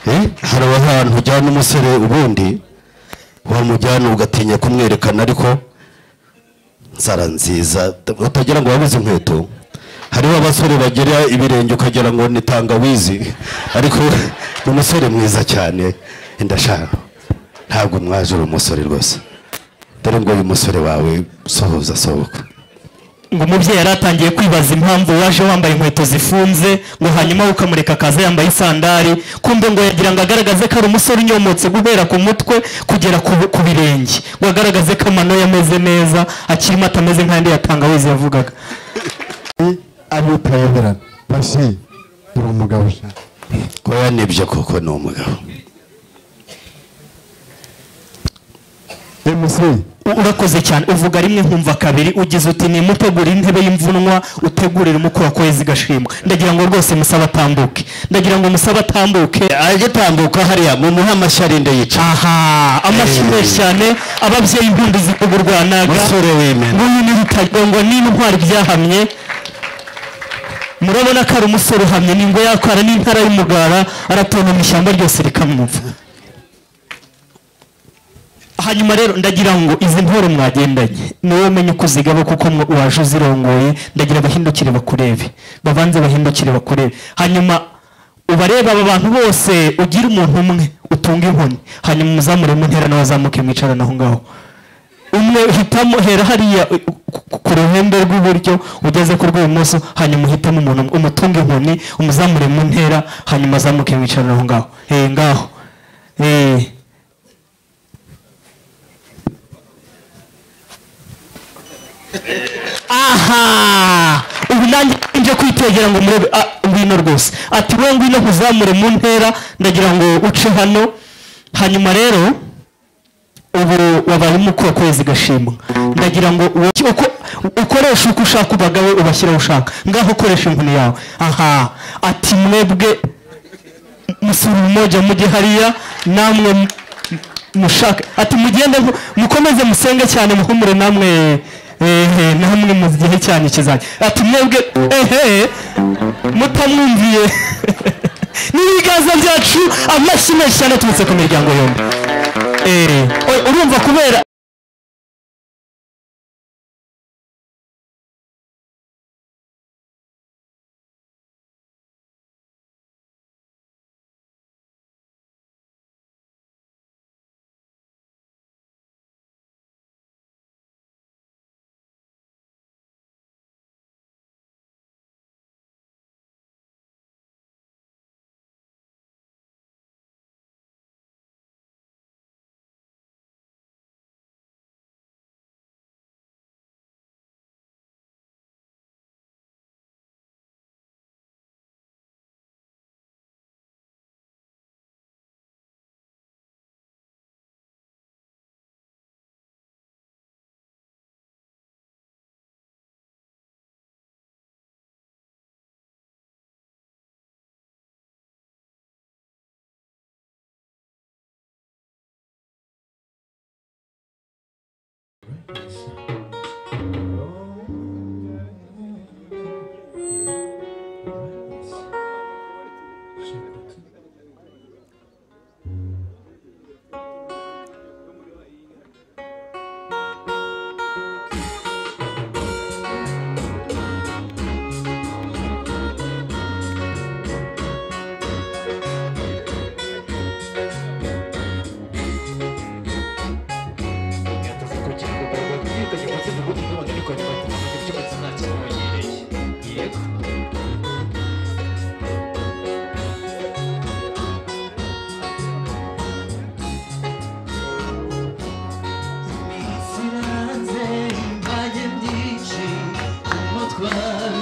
Eh? hari ahantu ujyana umusore ubundi wamujyana ugatinya kumwerekana ariko nzara nziza utagira ngo wabuze inkweto hariho abasore bagira ibirenge ukagira ngo ni tangawizi ariko ni umusore mwiza cyane ndashaka ntabwo mwaje uri umusore rwose dore ngo uyu musore wawe sohoza sohoka ngo umubyeyi yari atangiye kwibaza impamvu waje wambaye inkweto zifunze ngo hanyuma ukamureka akaza yambaye isandari kumbe ngo yagira ngo agaragaze ko ari umusore unyomotse guhera ku mutwe kugera ku, ku birenge ngo agaragaze ko amano yameze neza akirimo atameze nk'andi yatangawizi yavugaga abitayemerana basi uri umugabo sha kuba nibyo koko ni umugabo urakoze cyane uvuga rimwe nkumva kabiri ugize uti nimutegurire intebe y'imvunwa utegurire umukura ko yezi igashimwa ndagira ngo rwose musabe atambuke ndagira ngo musabe atambuke agitambuka hariya mumuhe amashyi arinde yica aha amashyi menshi cyane ababyeyi impundu zikugurwanaga musore w'imena nk'uyu ni rutagongwa n'intwari byahamye murabona ko ari umusore uhamye ni ngo yakwara n'intara y'umugara aratontoma ishyamba ryose rikamwumva hanyuma rero ndagira ngo izi ntore mwagendanye niwe umenya uko uzigaba kuko mwe waje uzirongoye ndagira bahindukire bakurebe babanze bahindukire bakurebe hanyuma ubareba aba bantu bose ugire umuntu umwe utunga inkoni hanyuma umuzamure mu ntera nawe azamuke mwicarane aho ngaho umwe uhitamo hera hariya uh, ku- ku ruhembe rw'iburyo ugeze ku rw'ibumoso hanyuma uhitamo umuntu umwe, umutunga inkoni umuzamure mu ntera hanyuma azamuke mwicarane aho ngaho eh ngaho eh aha ubu nanjye nje kwitegera ngo murebe ah, ngwino rwose ati we ngwino nkuzamure mu ntera ndagira ngo uce hano hanyuma rero ubu wabaye umukuru kwezi gashimwa ndagira ngo woki- uko- ukoreshe uko ushaka ubagawe ubashyira aho ushaka ngaho ukoresha inkoni yawe aha ati mwebwe musura umoja mujye hariya namwe m- mushake ati mugende mu- mukomeze musenge cyane muhumure namwe ehe namwe mu gihe cyanyu kizajya ati mwebwe ehe mutamwumviye ni ibiganza byacu amashyi menshi cyane aturutse ku miryango yombi Eh, oya, urumva kubera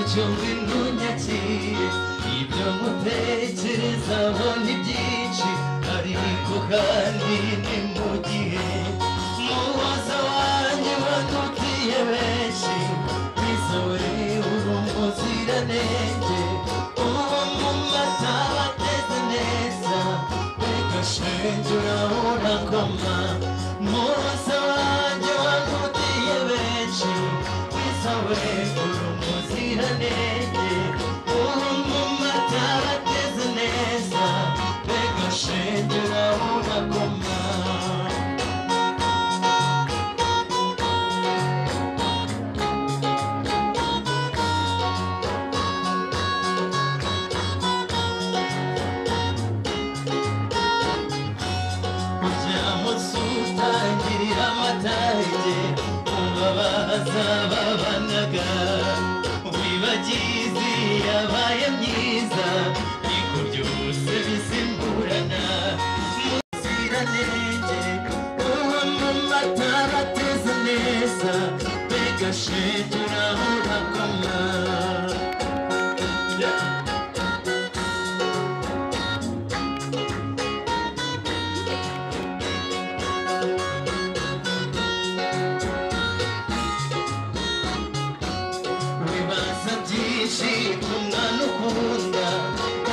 icyo wintunyakiye ibyo mutekerezaho ni byinshi ariko kandi ni mu gihe mubaza wanjye badutiye benshi bizore urumuziranenge uwo mu mata bateze neza mbega shenge urahorakoma mubaza wanjye badutiye benshi bizawe urumuziranenge uwo mu mata bateze neza mbega shenge urahorakoma kujya munsi utangirira amatage umbabaza babanaga wibagizi yabaye myiza ariko byose bisimburana muziranenge uwo mu matara ateze neza mbega shenge urahorakoma Yeah. bibaza byinshi ku mwana ukunda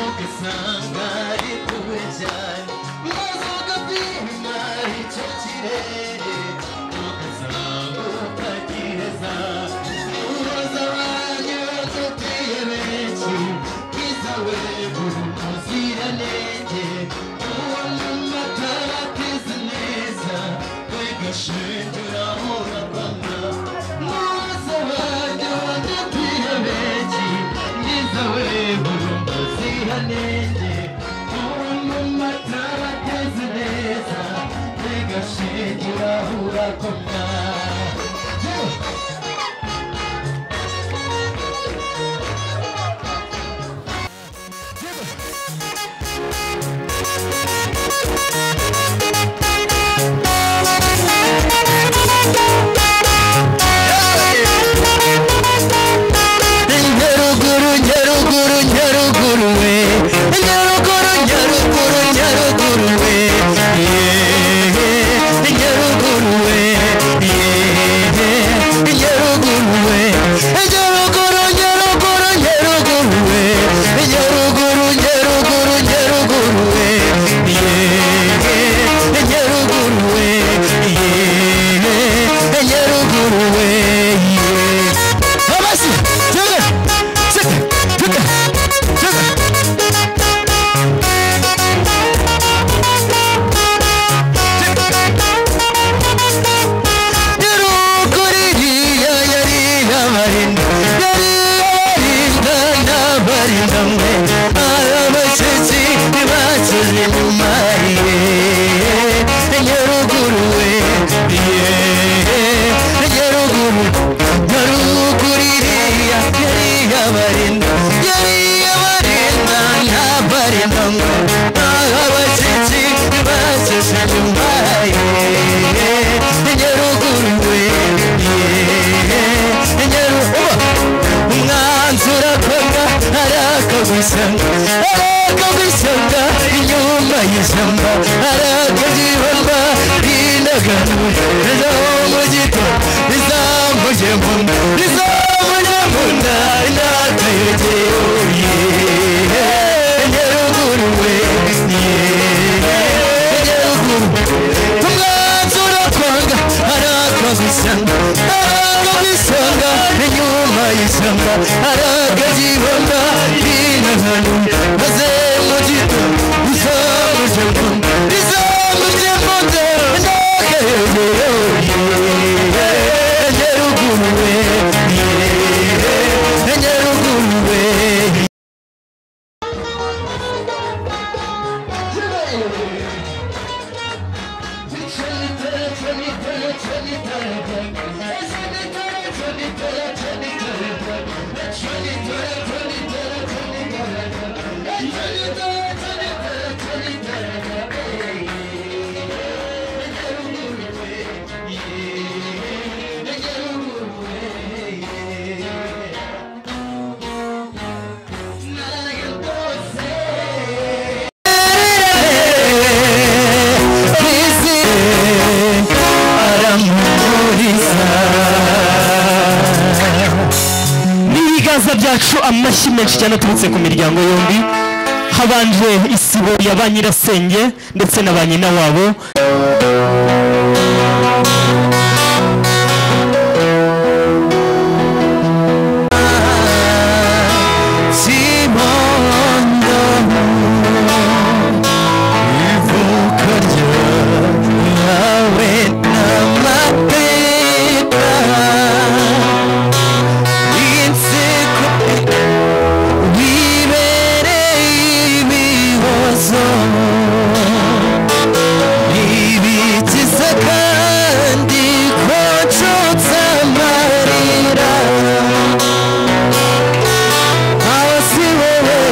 ugasanga ari kuwe cyane maze ugapima icyo kirere ugasanga ukagiheza uroza abanye badutiye benshi bwiza we buri muziranenge uwo mu matara ateze neza mbega shenge urahuragana muroza abanye badutiye benshi bwiza we buri muziranenge uwo mu matara ateze neza mbega shenge urahuragana Yeah. nyaruguru nyaruguru nyaruguru we nyaruguru nyaruguru nyaruguru we yehe nyaruguru we yehe nyaruguru we nyaruguru nyaruguru nyaruguru we nyaruguru nyaruguru nyaruguru we yehe nyaruguru we yehe nyaruguru we yehe babasi tega tega tega tega umwanzi urakorwa araka gusanga araka gusanga inyuma y'ishyamba araka byibamba rinaganura rizamugita rizamuje mu nda rizamuje mu nda inatayogeye nyaruguru we ye nyaruguru umwanzi urakorwa araka gusanga araka gusanga inyuma y'ishyamba araka byibamba rinaganura maze mu gito rizamuje mu nda rizamuje mu nda Yeah. byacu amashyi menshi cyane aturutse ku miryango yombi habanje isibo ya ba nyirasenge ndetse na ba nyina wabo Simondo ivuka ryawe n'amateka inseko bibereye ibihozo ntibikiza kandi kocotsa amarira hasi wowe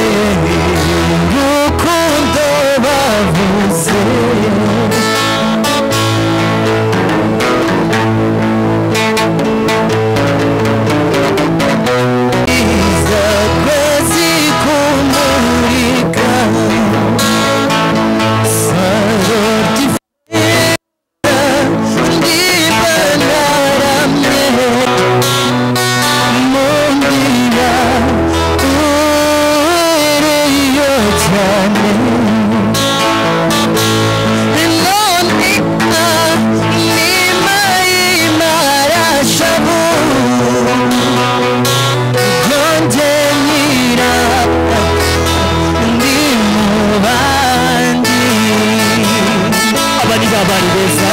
urukundo bavuze iza kwezi kumurika saroti abari babari beza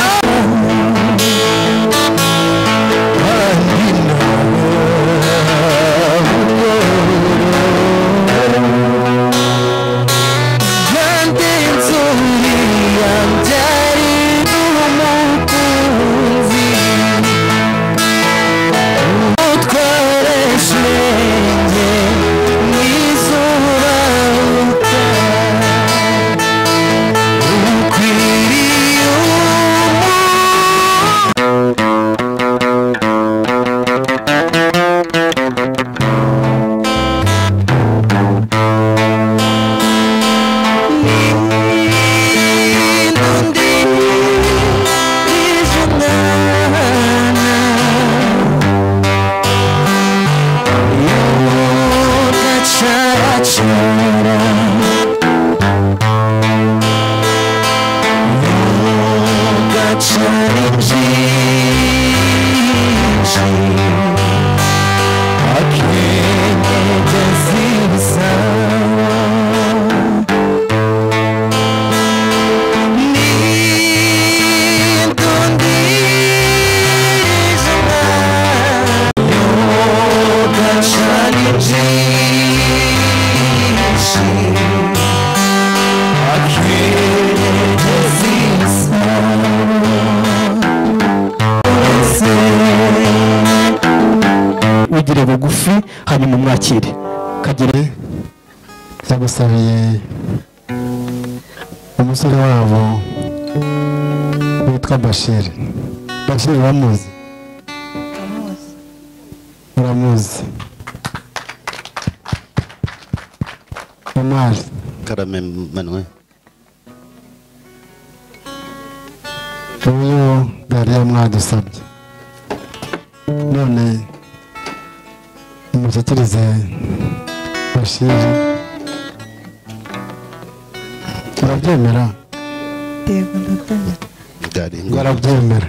ugire bugufi hanyuma umwakire kagire yagusabiye umusore wabo witwa bashiri bashiri uramuzi uramuzi omari karame manuwe uyu yari yamwadusabye none mushyikirize bashiri urabyemera byari barabyemera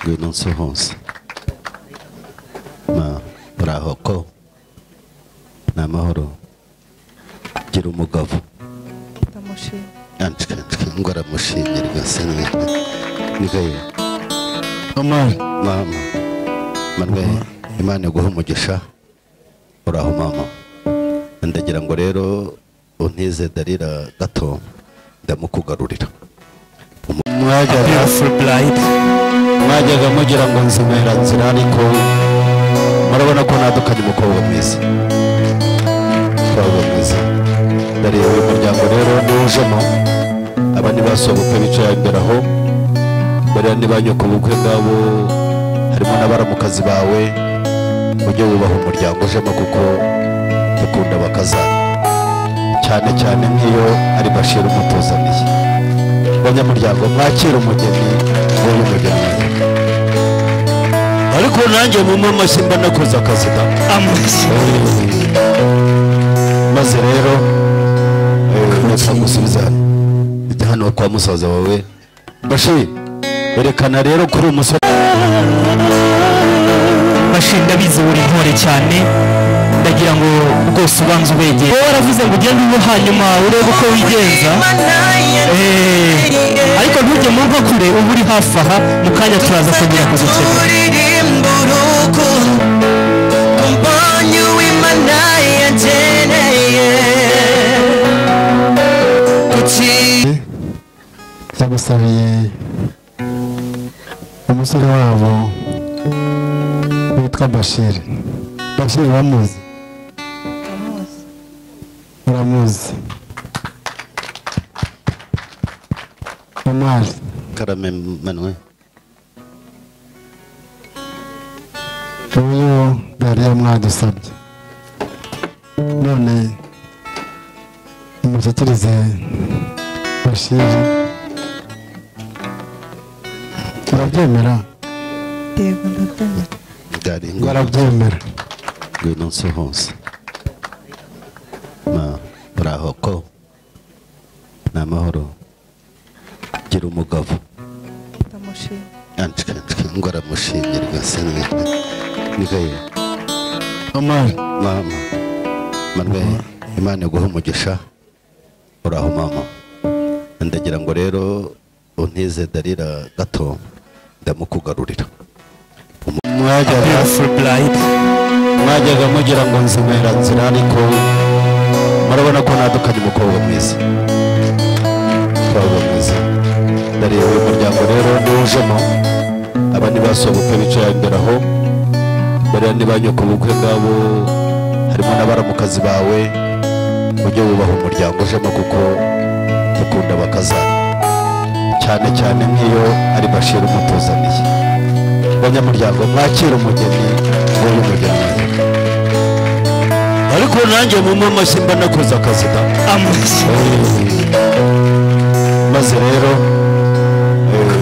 ngwino nsohoze ma uraho ko ni amahoro gira umugabo anshike anshike ngo aramushimire rwose ni niko ye omari mama manuel imana iguhe umugisha uraho mama ndagira ngo rero untize darira gato ndamukugarurira mwajyaga mwajyaga mugira ngo nzimera nzira ariko murabona ko natukanye umukobwa mwiza umukobwa mwiza ndariya uyu muryango rero niwujemo abandi basohoka ubukwe bicaye imbere aho bariya ni ba nyoko ubukwe bwabo harimo n'abaramukazi bawe ujye wubaha umuryango ujemo kuko dukunda bakazana cyane cyane nk'iyo ari bashira umutuzaniye banyamuryango mwakire umugeni nguyu mugeni ariko nanjye mumwe amashyi mba nakoze akazi da maze rero nitwa gusubiza ujya hano kwa musaza wawe bashiri berekana rero kuri umusore bashiri ndabizi uri intore cyane ndagira ngo rwose ubanze ubegere wowe waravuze ngo ugende ubu hanyuma urebe uko wigenza Eh, ariko ntujye mu mva kure uba uri hafi aha mu kanya turaza kongera kuzikenera ndagusabiye umusore wabo witwa bashir bashir uramuzi uramuzi omar karame manuwe uyu dariya mwadusabye none mushyikirize bashir urabyemera ngari barabyemera ngwinonse hose ma uraho ko ni amahoro gira umugabo anshike anshike ngo aramushimirwa sinwe nikaye omari mama manuel imana iguhe umugisha uraho mama ndagira ngo rero untize darira gato ndamukugarurira mwajyaga mwajyaga mugira ngo nzimera nzira ariko murabona ko natukanye umukobwa mwiza umukobwa mwiza ndariya uyu muryango rero niwujemo abandi basobukwe bicaye imbere aho bariya ni ba nyoko bukwe bwabo harimo n'abaramukazi bawe ujye wubaha umuryango ujemo kuko ukunda bakazana cyane cyane nk'iyo ari bashira umutuzaniye banyamuryango mwakire umugeni w'uyu mugeni ariko nanjye mumwe amashyi mba nakoze akazi da maze rero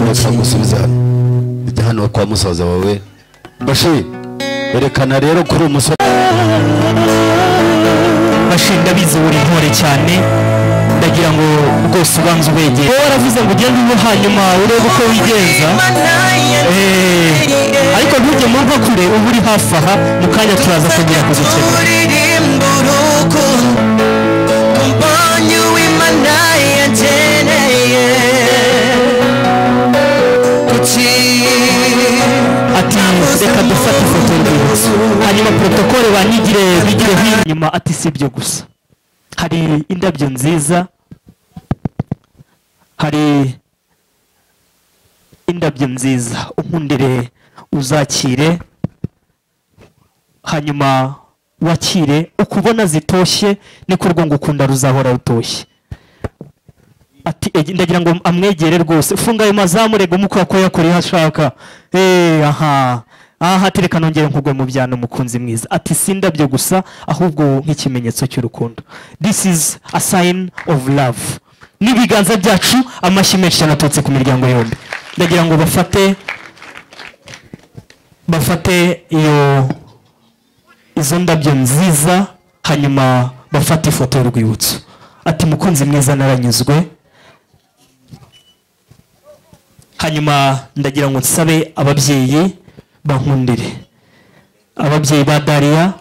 nitwa gusubiza ujya hano kwa musaza wawe bashiri berekana rero kuri umusore bashiri ndabizi uri intore cyane ndagira ngo rwose ubanze ubegere wowe waravuze ngo ugende ubu hanyuma urebe uko wigenza Eh, ariko ntujye mu mva kure uba uri hafi aha mu kanya turaza kongera kuzikenera ati reka dufate ifoto y'urwibutso hanyuma porotokole banigire bigireho iyi nyuma ati si ibyo gusa hari indabyo nziza hari indabyo nziza unkundire uzakire hanyuma wakire uko ubona zitoshye niko urwo ngukunda ruzahora rutoshye ati egi- ndagira ngo amwegere rwose funga ayo mazamurego mukora ko yakoreye hashaka eh aha aha tereka nongere nkugwe mu byano mukunzi mwiza ati si indabyo gusa ahubwo nk'ikimenyetso cy'urukundo this is a sign of love n'ibiganza byacu amashyi menshi cyane aturutse ku miryango yombi ndagira ngo bafate bafate iyo izo ndabyo nziza hanyuma bafata ifoto y'urwibutso ati mukunzi mwiza naranyuzwe hanyuma ndagira ngo nsabe ababyeyi bankundire ababyeyi ba dariya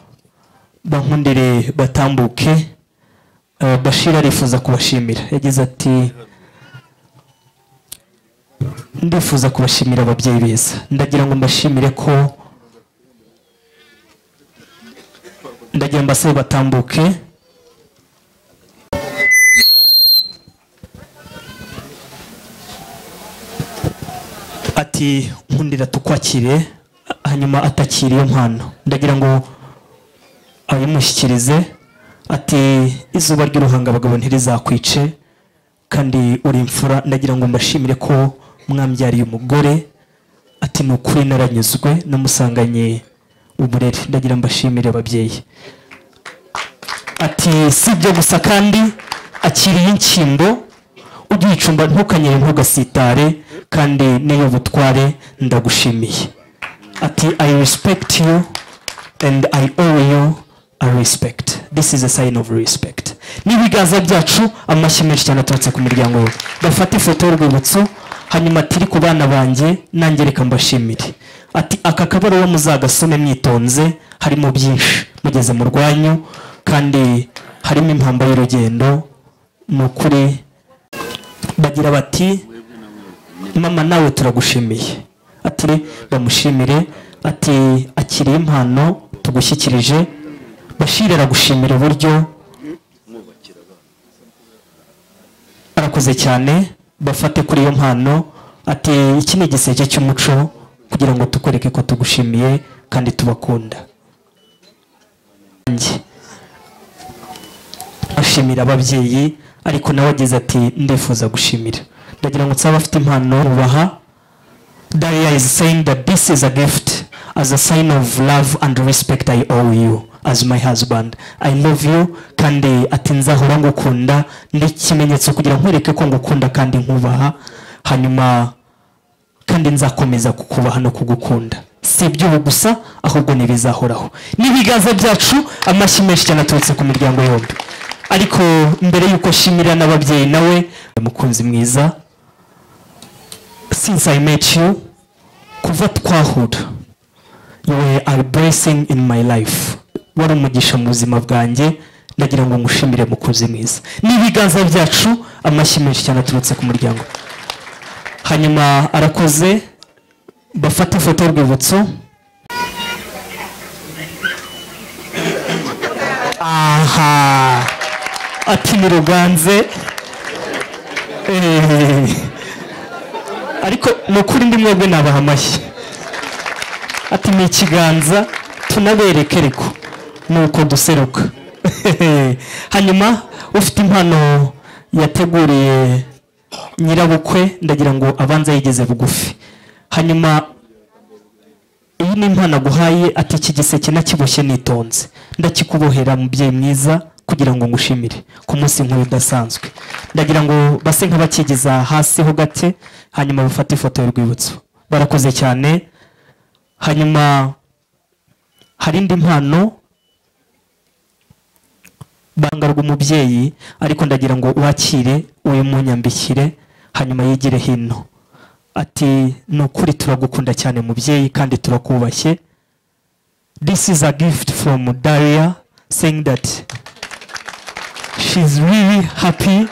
bankundire batambuke Eh, bashir arifuza kubashimira yagize ati ndifuza kubashimira ababyeyi beza ndagira ngo mbashimire ko ndagira mbasabe batambuke ati nkundira tukwakire hanyuma atakira iyo mpano ndagira ngo ayimushyikirize ati izuba ry'uruhangabagabo ntirizakwice kandi uri imfura ndagira ngo mbashimire ko mwambyariye umugore ati ni ukuri naranyuzwe namusanganye uburere ndagira mbashimire ababyeyi ati si ibyo gusa kandi akiriye inshyimbo ugicumba ntukanyere ntugasitare kandi n'iyo butware ndagushimiye ati i respect you and i owe you a respect this is a sign of respect n'ibiganza byacu amashyi menshi cyane aturutse ku muryango we bafate ifoto y'urwibutso hanyuma ati "Iri ku bana banjye nanjye reka mbashimire ati aka kabaruwa muzagasome mwitonze harimo byinshi mugeze mu rwanyu kandi harimo impamba y'urugendo ni ukuri bagira bati mama nawe turagushimiye ati "Re, bamushimire ati akiriye impano tugushyikirije bashiri aragushimira uburyo arakoze cyane bafate kuri iyo mpano ati iki ni igiseke cy'umuco kugira ngo tukwereke ko tugushimiye kandi tubakunda Njye. ashimira ababyeyi ariko nawe agize ati ndifuza gushimira ndagira ngo nsaba abafite impano bubaha Daria is saying that this is a gift as a sign of love and respect I owe you as my husband. I love you kandi ati nzahora ngukunda n'ikimenyetso kugira ngo nkwereke ko ngukunda kandi nkubaha hanyuma kandi nzakomeza kukubaha no kugukunda si iby'ubu gusa ahubwo n'ibizahoraho n'ibiganza byacu amashyi menshi cyane aturutse ku miryango yombi ariko mbere y'uko nshimira n'ababyeyi nawe mukunzi mwiza since I met you, kuva twahura, you were a blessing in my life. Wari umugisha mu buzima bwanjye, ndagira ngo ngushimire mukunzi mwiza. N'ibiganza byacu, amashyi menshi cyane aturutse ku muryango. Hanyuma arakoze, bafata ifoto y'urwibutso. Aha! Ati ni Ruganze. Eh. ariko ni ukuri ndi mwebwe nabaha amashyi ati ni ikiganza tunabereke reko ni uko duseruka hanyuma ufite impano yateguriye nyirabukwe ndagira ngo abanze yigeze bugufi hanyuma iyi ni impano aguhaye ati iki giseke nakiboshye nitonze ndakikubohera mubyeyi mwiza kugira ngo ngushimire ku munsi nk'uyu udasanzwe ndagira ngo base nk'abakigeza hasi ho gake hanyuma bafate ifoto y'urwibutso barakoze cyane hanyuma hari indi mpano banga rw'umubyeyi ariko ndagira ngo wakire uyu munyambikire hanyuma yigire hino ati ni ukuri turagukunda cyane mubyeyi kandi turakubashye this is a gift from daria saying that she's really happy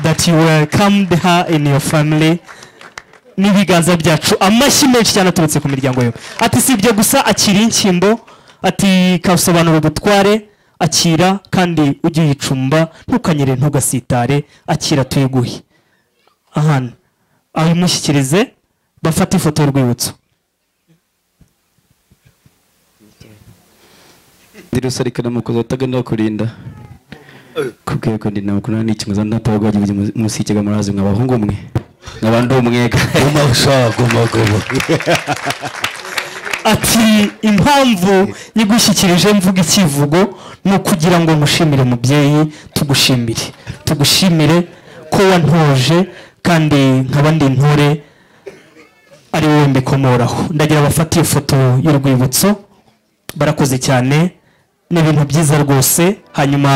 that you welcomed her in your family n'ibiganza byacu amashyi menshi cyane aturutse ku miryango yombi ati si ibyo gusa akira inshyimbo ati kasobanura ubutware akira kandi ujye uyicumba ntukanyere ntugasitare akira tuyiguhe ahana ayimushyikirize bafate ifoto y'urwibutso ndirusarikana mukozi wataganira kurinda kubwiye ko ndina mukuru ni ikimuza ndatawagwaje musikiga murazi mwa bahungu mwe nabandi umwega guma usha guma guma ati impamvu yigushyikirije mvuga ikivugo ni ukugira ngo nkushimire mubyeyi tugushimire tugushimire ko wantoje kandi nkaba ndi intore ari wowe mbikomoraho ndagira bafate iyo foto y'urwibutso barakoze cyane ni ibintu byiza rwose hanyuma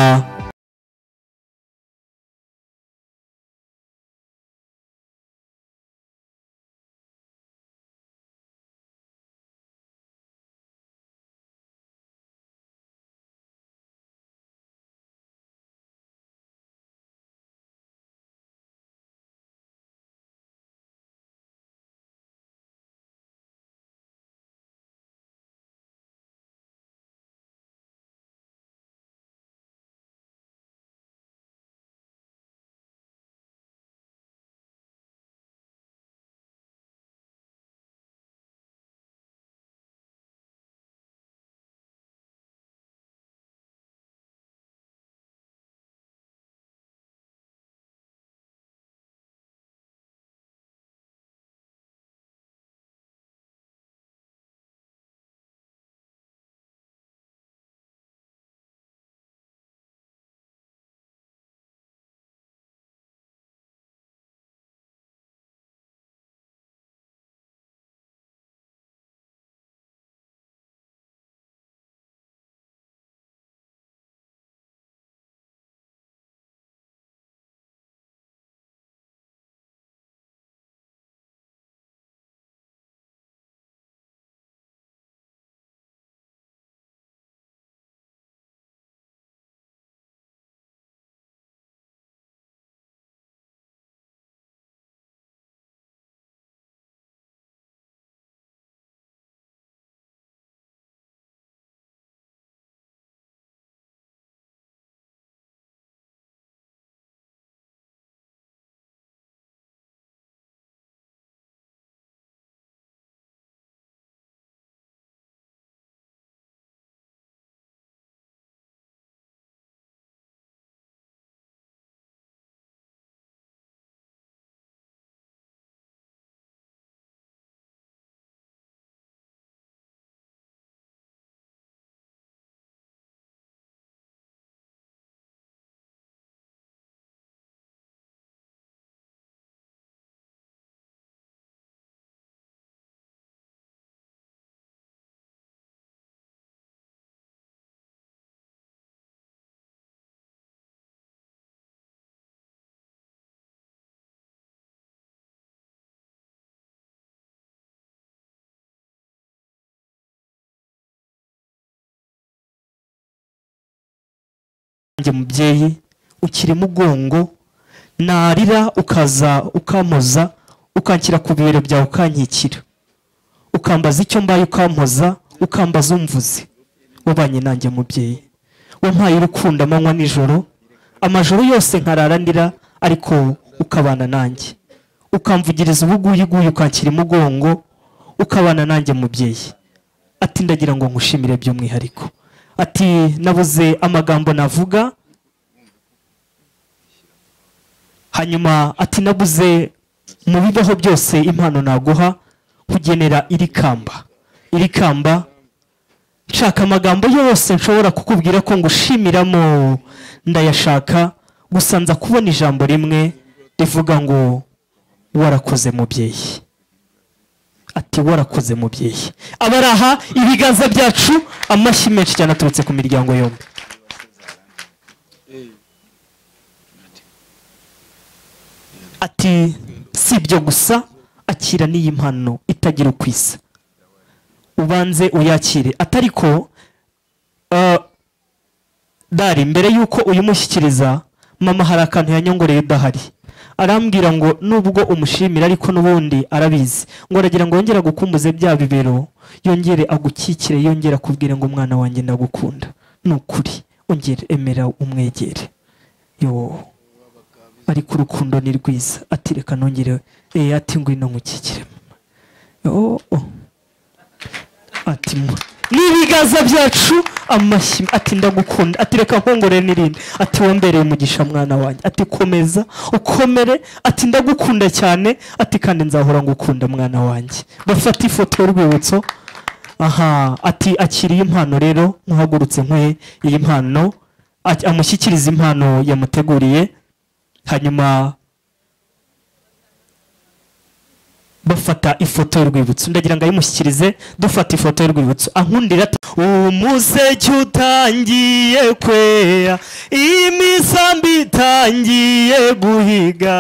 njye mubyeyi ukiri mugongo narira ukaza ukampoza ukanshyira ku bibero byawe ukankikira ukambaza icyo mbaye ukampoza ukambaza umvuze wabanye nanjye mubyeyi wampaye urukundo amanywa nijoro amajoro yose nkarara ndira ariko ukabana nanjye ukamvugiriza ubuguyiguyu ukanshyira imugongo ukabana nanjye mubyeyi ati ndagira ngo nkushimire by'umwihariko ati nabuze amagambo navuga hanyuma ati nabuze mu bibaho byose impano naguha kugenera iri kamba iri kamba nshaka amagambo yose nshobora kukubwira ko ngushimiramo ndayashaka gusa nza kubona ijambo rimwe rivuga ngo warakoze mubyeyi ati warakoze mubyeyi abari aha ibiganza byacu amashyi menshi cyane aturutse ku miryango yombi ati si ibyo gusa akira n'iyi mpano itagira uko isa ubanze uyakire atari ko eh, dari mbere y'uko uyimushyikiriza mama hari akantu yanyongoreye udahari arambwira ngo nubwo umushimira ariko n'ubundi arabizi ngo aragira ngo yongere agukumbuze bya bibero yongere agukikire yongere akubwire ngo umwana wanjye ndagukunda ni ukuri ongere emera umwegere yo ariko urukundo ni rwiza ati reka nongere eh, ati ngwino nkukikire mama oh, oh. ati mu- ni ibiganza byacu amashyi ati ndagukunda ati reka nkongore n'irindi ati wombereye umugisha mwana wanjye ati komeza ukomere ati ndagukunda cyane ati kandi nzahora ngukunda mwana wanjye bafata ifoto y'urwibutso aha ati akira iyi mpano rero nkuhagurutse nkuhe iyi mpano a- amushyikiriza impano yamuteguriye hanyuma bafata ifoto y'urwibutso ndagira ngo ayimushyikirize dufata ifoto y'urwibutso ankundira ati umuseke utangiye kwera imisambi itangiye guhiga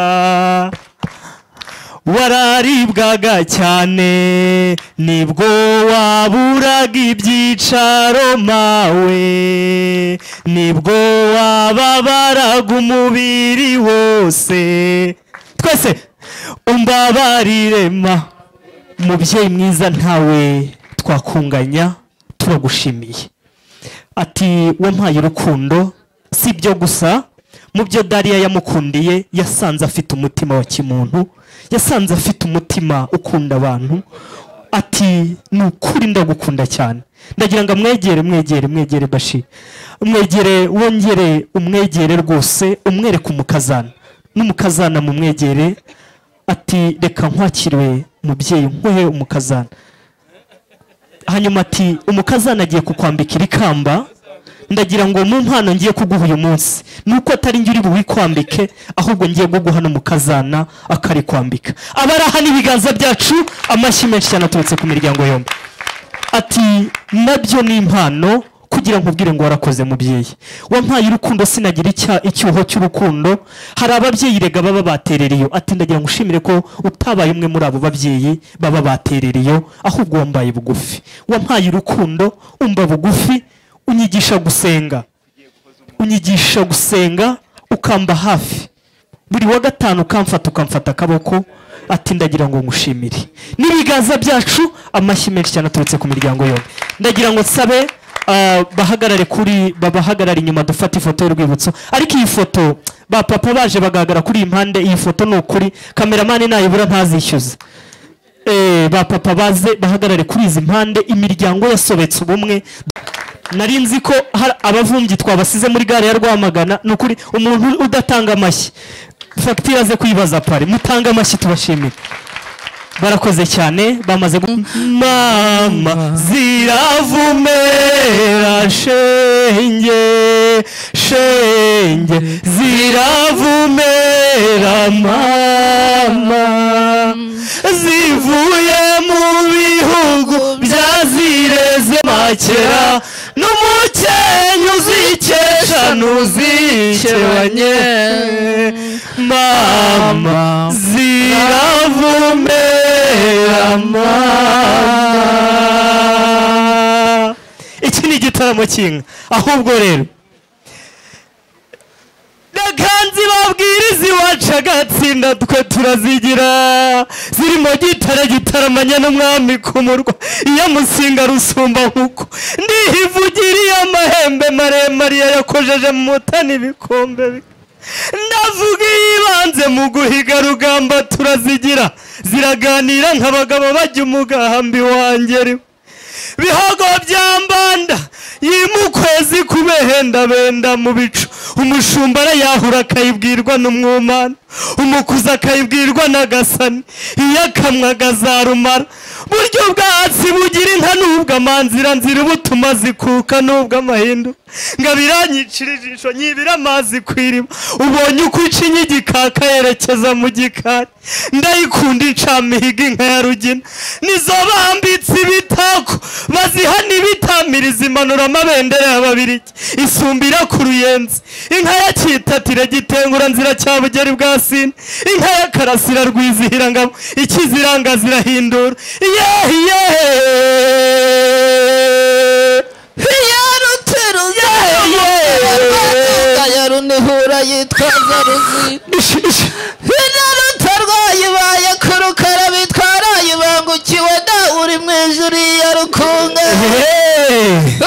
wararibwaga cyane nibwo waburaga ibyicaro mawe nibwo wababaraga umubiri wose twese umbabarire ma mubyeyi mwiza ntawe twakunganya turagushimiye ati wampaye urukundo si ibyo gusa mu byo dariya yamukundiye yasanze afite umutima wa kimuntu yasanze afite umutima ukunda abantu ati ni ukuri ndagukunda cyane ndagira ngo amwegere mwegere mwegere bashi mwegere wongere umwegere rwose umwereke umukazana n'umukazana mumwegere ati reka nkwakiriwe mubyeyi nkuhe umukazana hanyuma ati umukazana agiye kukwambika iri kamba ndagira ngo mu mpano ngiye kuguha uyu munsi ni uko atari njye uri buwikwambike ahubwo ngiye kuguha n'umukazana akarikwambika abari aha n'ibiganza byacu amashyi menshi cyane aturutse ku miryango yombi ati nabyo ni impano kugira ngo ubwire ngo warakoze mubyeyi wampaye urukundo sinagira icya- icyuho cy'urukundo hari ababyeyi rega baba baterera iyo ati ndagira ngo ushimire ko utabaye umwe muri abo babyeyi baba baterera iyo ahubwo wambaye bugufi wampaye urukundo umva bugufi unyigisha gusenga unyigisha gusenga ukamba hafi buri wa gatanu ukamfata ukamfata akaboko ati ndagira ngo ngushimire n'ibiganza byacu amashyi menshi cyane aturutse ku miryango yombi ndagira ngo nsabe ah, bahagarare kuri babahagarare inyuma dufate ifoto y'urwibutso ariko iyi foto ba papa baje bagahagarara kuri iyi mpande iyi foto ni ukuri kameramani nayibura ntazishyuza Eh, ba papa baze bahagarare kuri izi mpande imiryango yasobetse ubumwe nari nzi ko hari abavumbyi twabasize muri gare ya rwamagana ni ukuri umuntu udatanga amashyi fagitire aze kuyibaza pari mutange amashyi tubashimire barakoze cyane bamaze gu- mama ziravumera shenge shenge ziravumera mama zivuye mu bihugu byazireze makera n'umukenyi uzikesha ntuzikebanye mama ziravumera mama iki ni igitaramo cy'inka ahubwo rero zibabwira iziwaca agatsinda twe turazigira zirimo gitara gitaramanya n'umwami ku murwa iyo musinga rusumba nkuko ndihivugiriye amahembe maremare yayakojeje mu mutani ibikombe bi- ndavuga iyibanze mu guhiga rugamba turazigira ziraganira nk'abagabo bajya umugambi wangeri bihogo bya mbanda yimukwezi kubehendabenda mu bicu umushumba arayahura akayibwirwa n'umwumana umukuza akayibwirwa n'agasani iyo akamwa agazarumara buryo bwatsi bugira inka n'ubwo amanzira nzira ubutuma zikuka n'ubwo amahindu ngo abiranyicira ijisho nyibira amazi ku iriba ubonye uko uca inyigikaka yerekeza mu gikari ndayikunda incamihiga inka ya rugina nizo bambitse ibitako baziha n'ibitamiriza imanura amabendera y'ababirigi isumbira ku ruyenzi inka ya kitatire gitengura nzira cya bugeri bwa sine inka ya karasira rwizihira ngabo ikiziranga zirahindura yehe yehe yarunihura yitwaza ruzi inarutarwaye baye ku rukara bitwara yibangukiwe da uri mu ijuru ya rukunga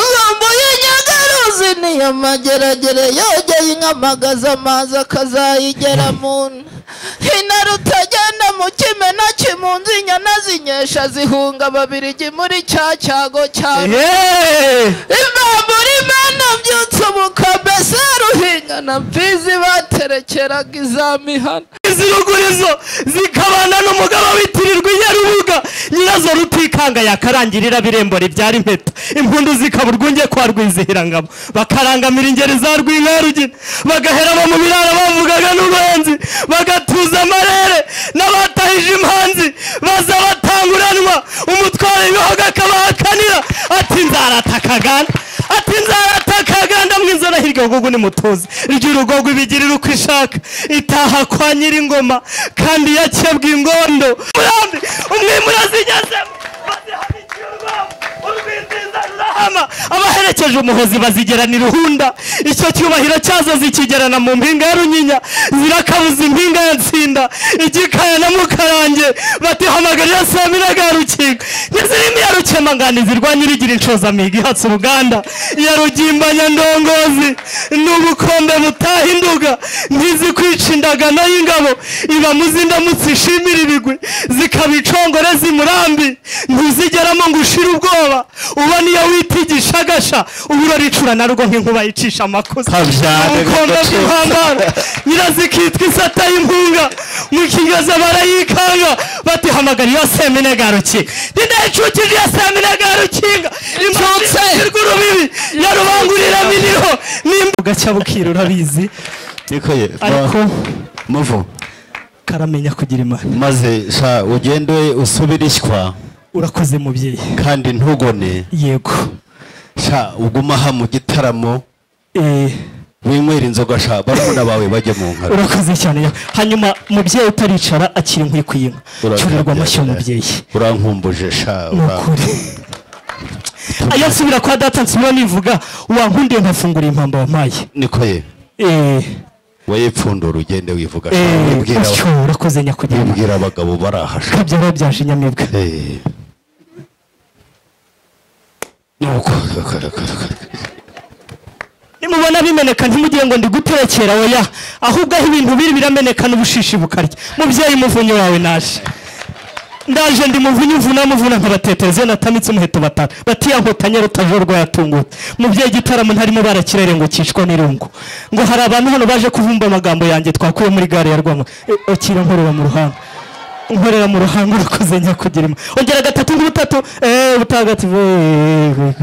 nkumbuye nyagaruzi niyo mageragere yogeye inkamagaza amazi akazayigera mu nda inarutagenda mu kimena kimunzi inyana zinyesha zihunga babirigi muri cya cyago cyane imbambura imena byutse umukombe se ruhinga na mfizi baterekeraga iza mihana izi rugurizo zikabana n'umugabo witirirwa iya rubuga nyirazo rutikanga yakarangirira birembora ibyara impeta impundu zikaba urwunge kwa rwizihira ngabo bakarangamira ingeri za rwinka ya rugina bagahera abo mu biraro bavugaga n'uruhenzi bagatuza amarere n'abatahije impanzi baza batanguranwa umutwaro w'ibihogo akabahakanira ati nzaratakagana ati nzaratakaganda mwiza nahirwe ahubwo nimutuze iryo urugogo ibigirira uko ishaka itaha kwa nyir'ingoma kandi yakebwa ingondo murambi umwimura azigezemo hama abaherekeje umuhozi bazigerana iruhunda icyo cyubahiro cyazo zikigerana mu mpinga ya runyinya zirakabuza impinga ya nsinda igikaya na mukarange batihamagarira saminaga ya rukinga ntizirimo iya rukemangani zirwanya irigira inshozamiga ihatse uruganda iya rugimbanya ndongozi n'ubukombe butahinduka ntizikwica indagano y'ingabo iba muzindamutse ishimira ibigwi zikabicongore zimurambi ntuzigeramo ngo ushire ubwoba ubona iyo witigisha agasha ubura ricura na rwo nk'inkuba yicisha amakosa ubukombe bw'impambara nyirazikitwa isata y'impunga mu kigaza barayikanga batihamagara iyo semine garukinga ndinayicukije iyo semine garukinga imutse urubibi ya rubangurira miniho nimba bugacya bukira urabizi niko ye ariko muvu karamenya kugira imana maze sha ugende usubire ishywa urakoze mubyeyi kandi ntugone yego sha uguma aha mu gitaramo eh winywera inzoga sha barumuna bawe bajye mu nka urakoze cyane ya- hanyuma mubyeyi utaricara akiri inkwi ku inka Urakabya, cyurirwa amashyo eh. mubyeyi urankumbuje sha Ni ura- ukuri. ayo nsubira kwa data nsubira nivuga wankundiye nkafungura impamba wampaye niko ye eh wayipfundura ugende wivuga sha eh wibwira utyo urakoze nyakugira imana. wibwira abagabo bari aha sha kabyara byaje inyamibwa Eh. nuko nimubona bimeneka ntimugire ngo ndiguterekera oya ahubwo aho ibintu biri birameneka n'ubushishi bukarya mubyeyi muvunyi wawe naje ndaje ndi muvunyi mvuna muvuna nkabatetereze natamitse umuheto batanu batiyahutanye rutajorwa yatungutse mubyeyi igitaramo ntarimo barakirere ngo kicwa n'irungu ngo hari abantu hano baje kuvumba amagambo yanjye twakuye muri gare ya rwamagana Eh, akira nkorera mu ruhanga nkorera mu ruhanga urakoze nyakugira imana ongera gatatu nk'ubutatu eee butagatifu eh, eh,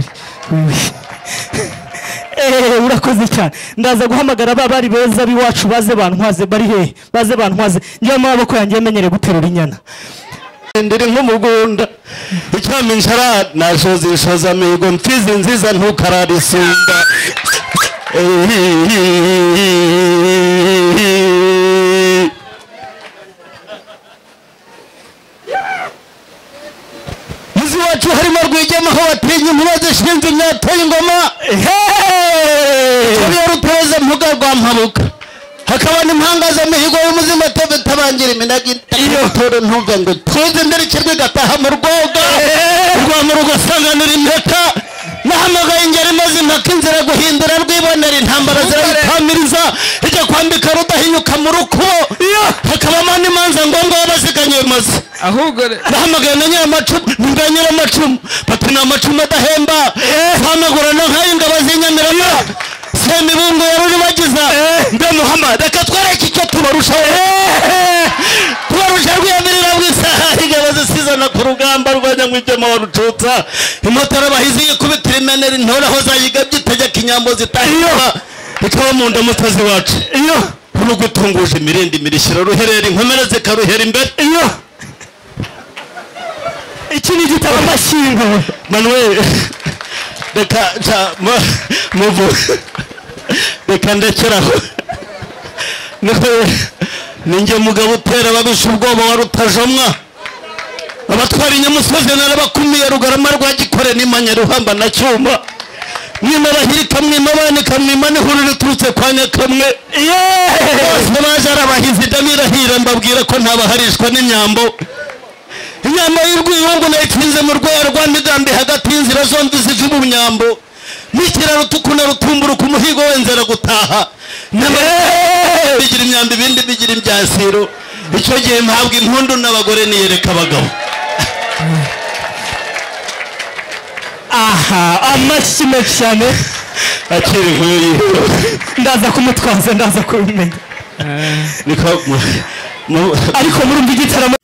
eh, eh. Eh, urakoze cyane ndaza guhamagara ba bari beza b'iwacu baze bantwaze bari hehe baze bantwaze ngewe amaboko yanjye yamenyereye guterura inyana ndiri nk'umugunda icyami nshara nashoza ishoza mihigo mfizi nziza ntukararisunga muzi wacu harimo rwigemaho watinye inkuba zishinze imyateye ingoma icyo ruteze mpuga rwa mpabuka hakaba n'impanga z'imihigo y'umuzima tabangira iminagi itoro ntumve ngo tuze nderekerwe gataha mu rwoga rwa mu rugo asanganura impeta nahamagaye ingeri maze impaka inzira guhindura rwibonera intambara zirayitamiriza ijya kwambika rudahinyuka mu rukubo hakabamo n'imanza ngombwa y'abaziganye maze ahubwo nahamagaye na nyiramacumu ni bwa nyiramacumu bati ni amacumu adahemba twamagurana nk'ay'ingabo z'inyamirama semibungo ya ruribagiza mbe muhammad reka twereke icyo tubarushaho tubarusha rwiyamirira bw'isaha ingabo zisizana ku rugamba rwa nyamwijema wa rucutsa imotara bahizi ikubitira imenera intoraho zayigabye itegeka inyambo zitahira ikaba mu nda mutazi wacu iyo rugutunguje imirindi mirishyira ruherera inkomere zikaruhera imbere iyo iki ni igitabo amashyingo manuel reka nca mu- muvu reka ndekeraho Ni- ninjye mugabo utera ababisha ubwoba wa rutajomwa abatwara inyamusozi narabakumiye rugarama rwa gikore n'imanya ruhamba na cyuma mwima bahirika mwima banika mwima n'ihuru riturutse kwa nyakamwe bose baje ari abahizi ndabirahira mbabwira ko ntabaharishwa n'imyambo inyama y'urwiyungu nayitinze mu rwaya rwa migambi hagati y'inzira zombi ziva mu nyambo n'ikiraro tukuna rutumburuka umuhigo wenzera gutaha Nyama- bigira imyambi ibindi bigira imbyasiro icyo gihe mpabwa impundu n'abagore niyereka abagabo aha amashyi menshi cyane akiri nk'uyu ndaza kumutwaza ndaza kubimenya niko ariko murumva igitaramo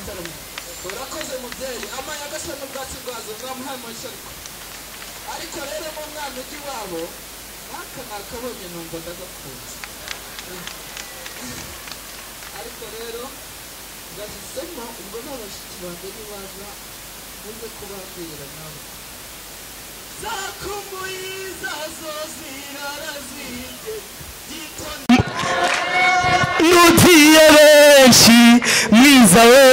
urakoze mubyeyi amayaga asa n'ubwatsi bwazo mwamuhaye amashyi ariko ariko rero mu mwana ujya iwabo aka nakabonye numva ndagakunze ariko rero ngahisemo ubwo n'abashyitsi banjye nibaza uze kubabwira nawe zakumbuye zazo zirarazibye nugiye benshi mwiza we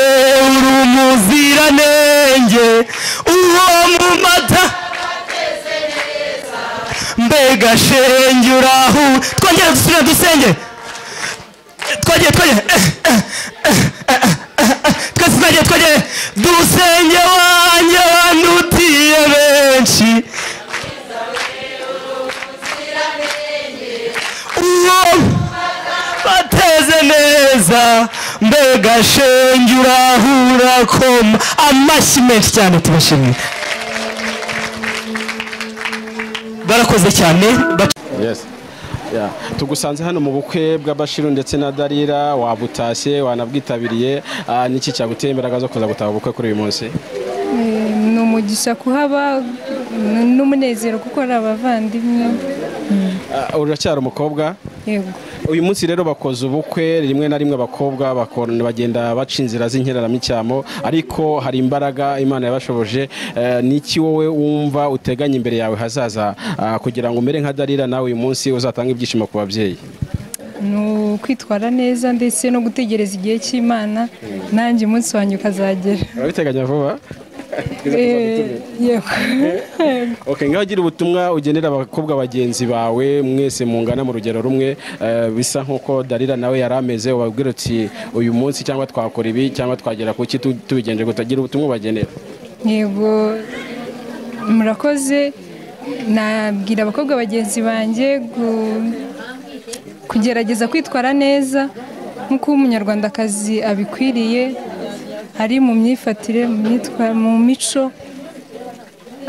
uri umuziranenge uwo mu mata mbega shenge urahu twongere dusubire dusenge twongere twongere eh, eh, eh, eh, eh, eh, twese twongere twongere dusenge wanjye wanutiye benshi uwo bateze neza mbega shenge urahura koma amashyi menshi cyane tubashimiye barakoze cyane bac- Yes. Yeah. tugusanze hano mu bukwe bwa Bashiru ndetse na Darira wabutashye wanabwitabiriye Ah, niki cyaguteye imbaraga zo kuza gutaha ubukwe kuri uyu munsi ni umugisha kuhaba n- n'umunezero kuko ari abavandimwe Ah, uracyari umukobwa yego uyu munsi rero bakoze ubukwe rimwe na rimwe abakobwa bakon- bagenda baca inzira z'inkeraramicyamo ariko hari imbaraga imana yabashoboje Eh, niki wowe wumva uteganya imbere yawe hazaza ah, kugira ngo umere nka Darira nawe uyu munsi uzatange ibyishimo ku babyeyi ni ukwitwara neza ndetse no gutegereza igihe cy'imana nanjye umunsi wanjye ukazagera urabiteganya vuba Eh, yego Okay, ngaho gira ubutumwa ugenera abakobwa bagenzi bawe mwese mungana mu rugero rumwe eh, bisa nk'uko Darira nawe yari ameze ubabwira uti uyu munsi cyangwa twakora ibi cyangwa twagera ku ki tu- tubigenje gutagira ubutumwa ubagenera yego murakoze nabwira abakobwa bagenzi banjye gu- kugerageza kwitwara neza nk'uko umunyarwandakazi abikwiriye ari mu myifatire mu myitwa- mu mico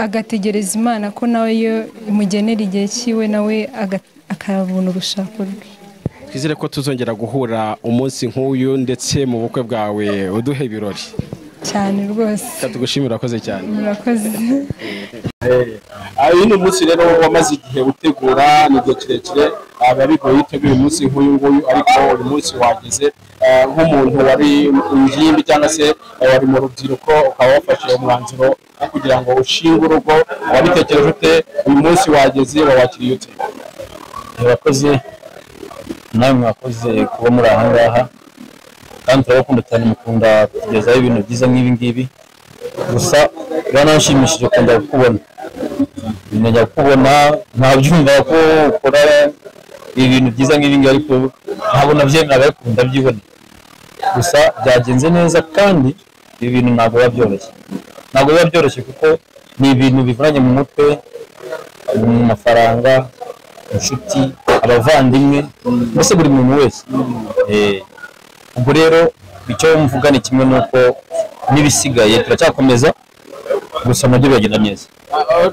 agategereza imana ko nawe yo imugenera igihe cyiwe nawe aga- akabona urushako rwe twizere ko tuzongera guhura umunsi nk'uyu ndetse mu bukwe bwawe uduhe ibirori cyane rwose Reka tugushimire urakoze cyane murakoze Ah, uyu ni umunsi rero wamaze igihe utegura ni igihe kirekire ah, biba bigoye utegura umunsi nk'uyu nguyu ariko uyu munsi wageze ah, nk'umuntu wari ingimbi cyangwa se ah, wari mu rubyiruko ukaba wafashe umwanzuro wo kugira ngo ushinge urugo wabitekereje ute uyu munsi wageze wawakiriye ute murakoze nawe mwakoze kuba muri aha ngaha kandi turabakunda cyane mukunda kutugezaho ibintu byiza nk'ibi ngibi gusa biranashimishije kongera kukubona bimenya kukubona ntabyumva ko ukora ibintu byiza nk'ibi ngibi ariko ntabwo nabyemera ariko ndabyibona gusa byagenze neza kandi ibi bintu ntabwo biba byoroshye ntabwo biba byoroshye kuko ni ibintu bivanye mu mutwe mu mafaranga inshuti abavandimwe mbese buri muntu wese Eh, ubwo rero icyo mvuga ni kimwe nuko n'ibisigaye turacyakomeza gusa nabyo biragenda neza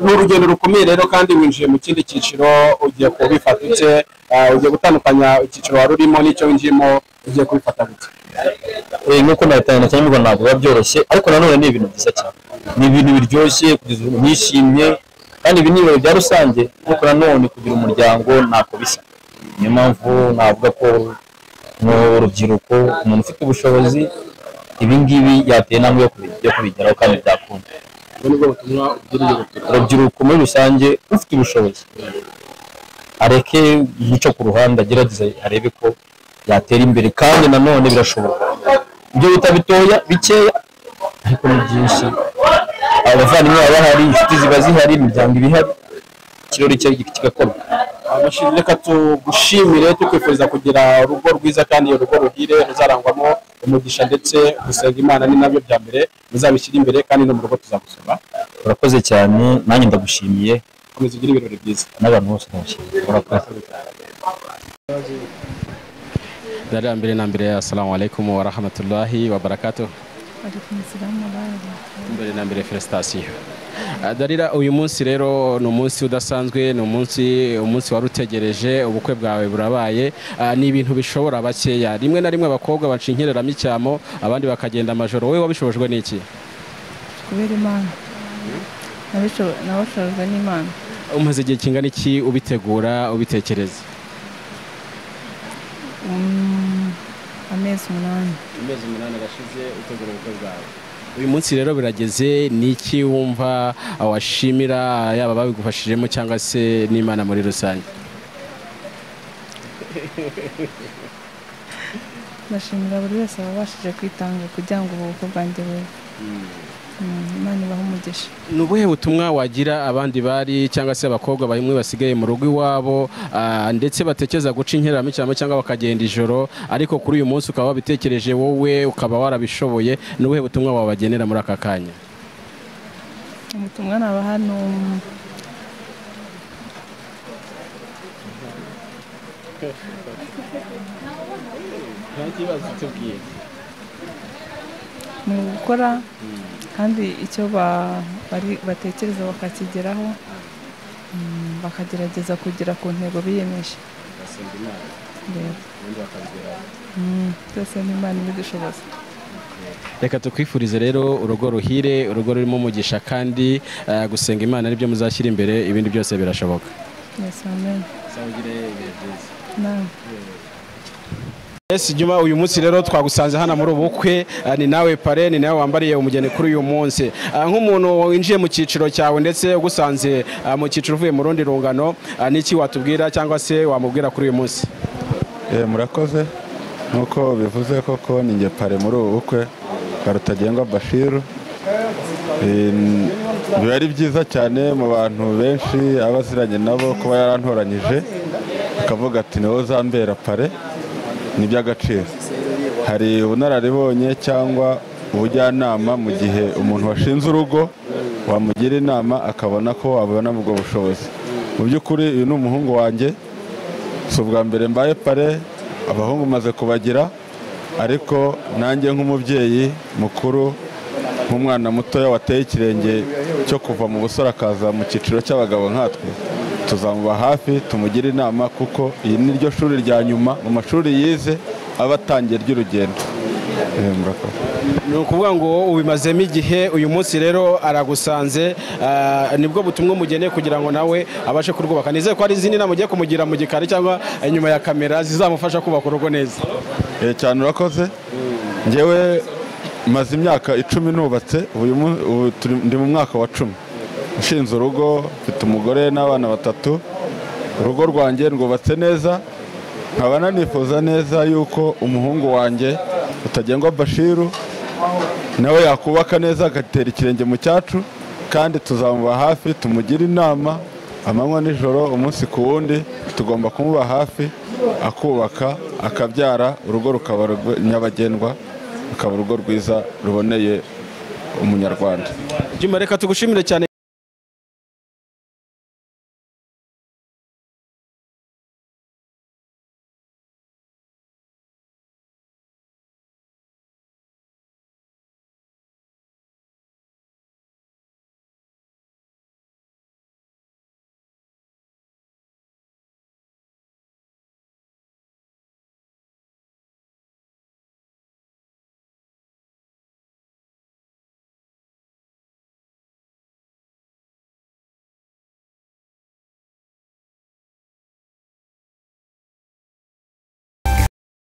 ni urugendo rukomeye rero kandi winjiye mu kindi cyiciro ugiye kubifata gute Ah, ugiye gutandukanya icyiciro wari urimo n'icyo winjiyemo ugiye kubifata gute Eh, nk'uko nabitanga cyane mbona ntabwo biba byoroshye ariko nanone ni ibintu byiza cyane ni ibintu biryoshye kugeza ubu nishimye kandi ibi ni ibirori bya rusange ariko nanone kugira umuryango ntako bisa niyo mpamvu navuga ko mu rubyiruko umuntu ufite ubushobozi ibi ngibi yateye intambwe yo kubi- yo kubigeraho kandi byakunda urubyiruko muri rusange ufite ubushobozi areke guca ku ruhande agerageze arebe ko yatera imbere kandi nanone birashoboka ibyo bita bitoya bikeya ariko ni byinshi abavandimwe baba bahari inshuti ziba zihari imiryango iba ihari ikirori cye kigakorwa abashimire reka tugushimire tukwifuriza kugira urugo rwiza kandi urugo ruhire ruzarangwamo umugisha ndetse gusenga imana ni nabyo bya mbere muzabishyire imbere kandi no mu rugo tuzagusoma urakoze cyane nanjye ndagushimiye komeza ugire ibirori byiza n'abantu bose ndabashimiye urakoze darira mbere na mbere assalamu alaikum wa rahmatullahi wa barakatuh mbere na mbere felicitasiyo Ah, darira uyu munsi rero ni umunsi udasanzwe ni umunsi umunsi wari utegereje ubukwe bwawe burabaye Ah, ni ibintu bishobora bakeya rimwe na rimwe abakobwa baca inkereramo icyamo abandi bakagenda amajoro wowe wabishobojwe n'iki kubera imana nabashojwe n'imana umaze igihe kingana iki ubitegura ubitekereza Mm, amezi umunani amezi umunani arashize utegura ubukwe bwawe uyu munsi rero birageze ni iki wumva ah, washimira yaba babigufashijemo cyangwa se n'imana muri rusange ndashimira buri wese wabashije kwitanga kugira ngo ubu bukwe bwanjye bube Mm, imana ibaha umugisha ni ubuhe butumwa wagira abandi bari cyangwa se abakobwa bamwe basigaye mu rugo iwabo ah, ndetse batekereza guca inkeramicyamo cyangwa bakagenda ijoro ariko kuri uyu munsi ukaba wabitekereje wowe ukaba warabishoboye ni ubuhe butumwa wabagenera muri aka kanya ubutumwa naba hano mm, mu gukora kandi icyo ba- bari- batekereza bakakigeraho mm, bakagerageza kugera ku ntego biyemeje Yego. Mm, byose ni imana ibidushoboza reka tukwifurize rero urugo ruhire urugo rurimo umugisha kandi ah, gusenga imana nibyo muzashyira imbere ibindi byose birashoboka Yes, amen. Naam. Ese Juma uyu munsi rero twagusanze hano muri ubu bukwe ah, ni nawe pare ni nawe wambariye umugeni kuri uyu munsi Ah, nk'umuntu winjiye mu cyiciro cyawe ndetse ugusanze ah, mu cyiciro uvuye mu rundi rungano ah, n'iki watubwira cyangwa se wamubwira kuri uyu munsi Eh, murakoze nk'uko bivuze koko ni njye pare muri ubu bukwe bwa rutagengwa bashiru Eh, n- biba ari byiza cyane mu bantu benshi aba aziranye nabo kuba yarantoranyije akavuga ati ni wowe uzambera pare ni iby'agaciro hari ubunararibonye cyangwa ubujyanama mu gihe umuntu washinze urugo wamugira inama akabona ko wabona ubwo bushobozi mu by'ukuri uyu ni umuhungu wanjye si ubwa mbere mbaye pare abahungu maze kubagira ariko nanjye nk'umubyeyi mukuru nk'umwana mutoya wateye ikirenge cyo kuva mu busore akaza mu cyiciro cy'abagabo nkatwe tuzamuba hafi tumugire inama kuko iyi ni ryo shuri rya nyuma mu mashuri yize aba atangiye ry'urugendo Eh, murakoze ni ukuvuga ngo ubimazemo igihe uyu munsi rero aragusanze ah, nibwo butumwa umugeneye kugira ngo nawe abashe kurwubaka nizere ko hari izindi nama ugiye kumugira mu gikari cyangwa inyuma ya kamera zizamufasha kubaka urugo neza Eh, cyane urakoze ngewe maze imyaka icumi nubatse uyu mu- ubu turi- ndi mu mwaka wa cumi nshinze urugo mfite umugore n'abana batatu urugo rwanjye rwubatse neza nkaba nanifuza neza yuko umuhungu wanjye utagengwa bashiru nawe yakubaka neza agatera ikirenge mu cyacu kandi tuzamuba hafi tumugire inama amanywa nijoro umunsi ku wundi tugomba kumuba hafi akubaka akabyara urugo rukaba rwe- nyabagendwa rukaba urugo rwiza ruboneye umunyarwanda juma reka tugushimire cyane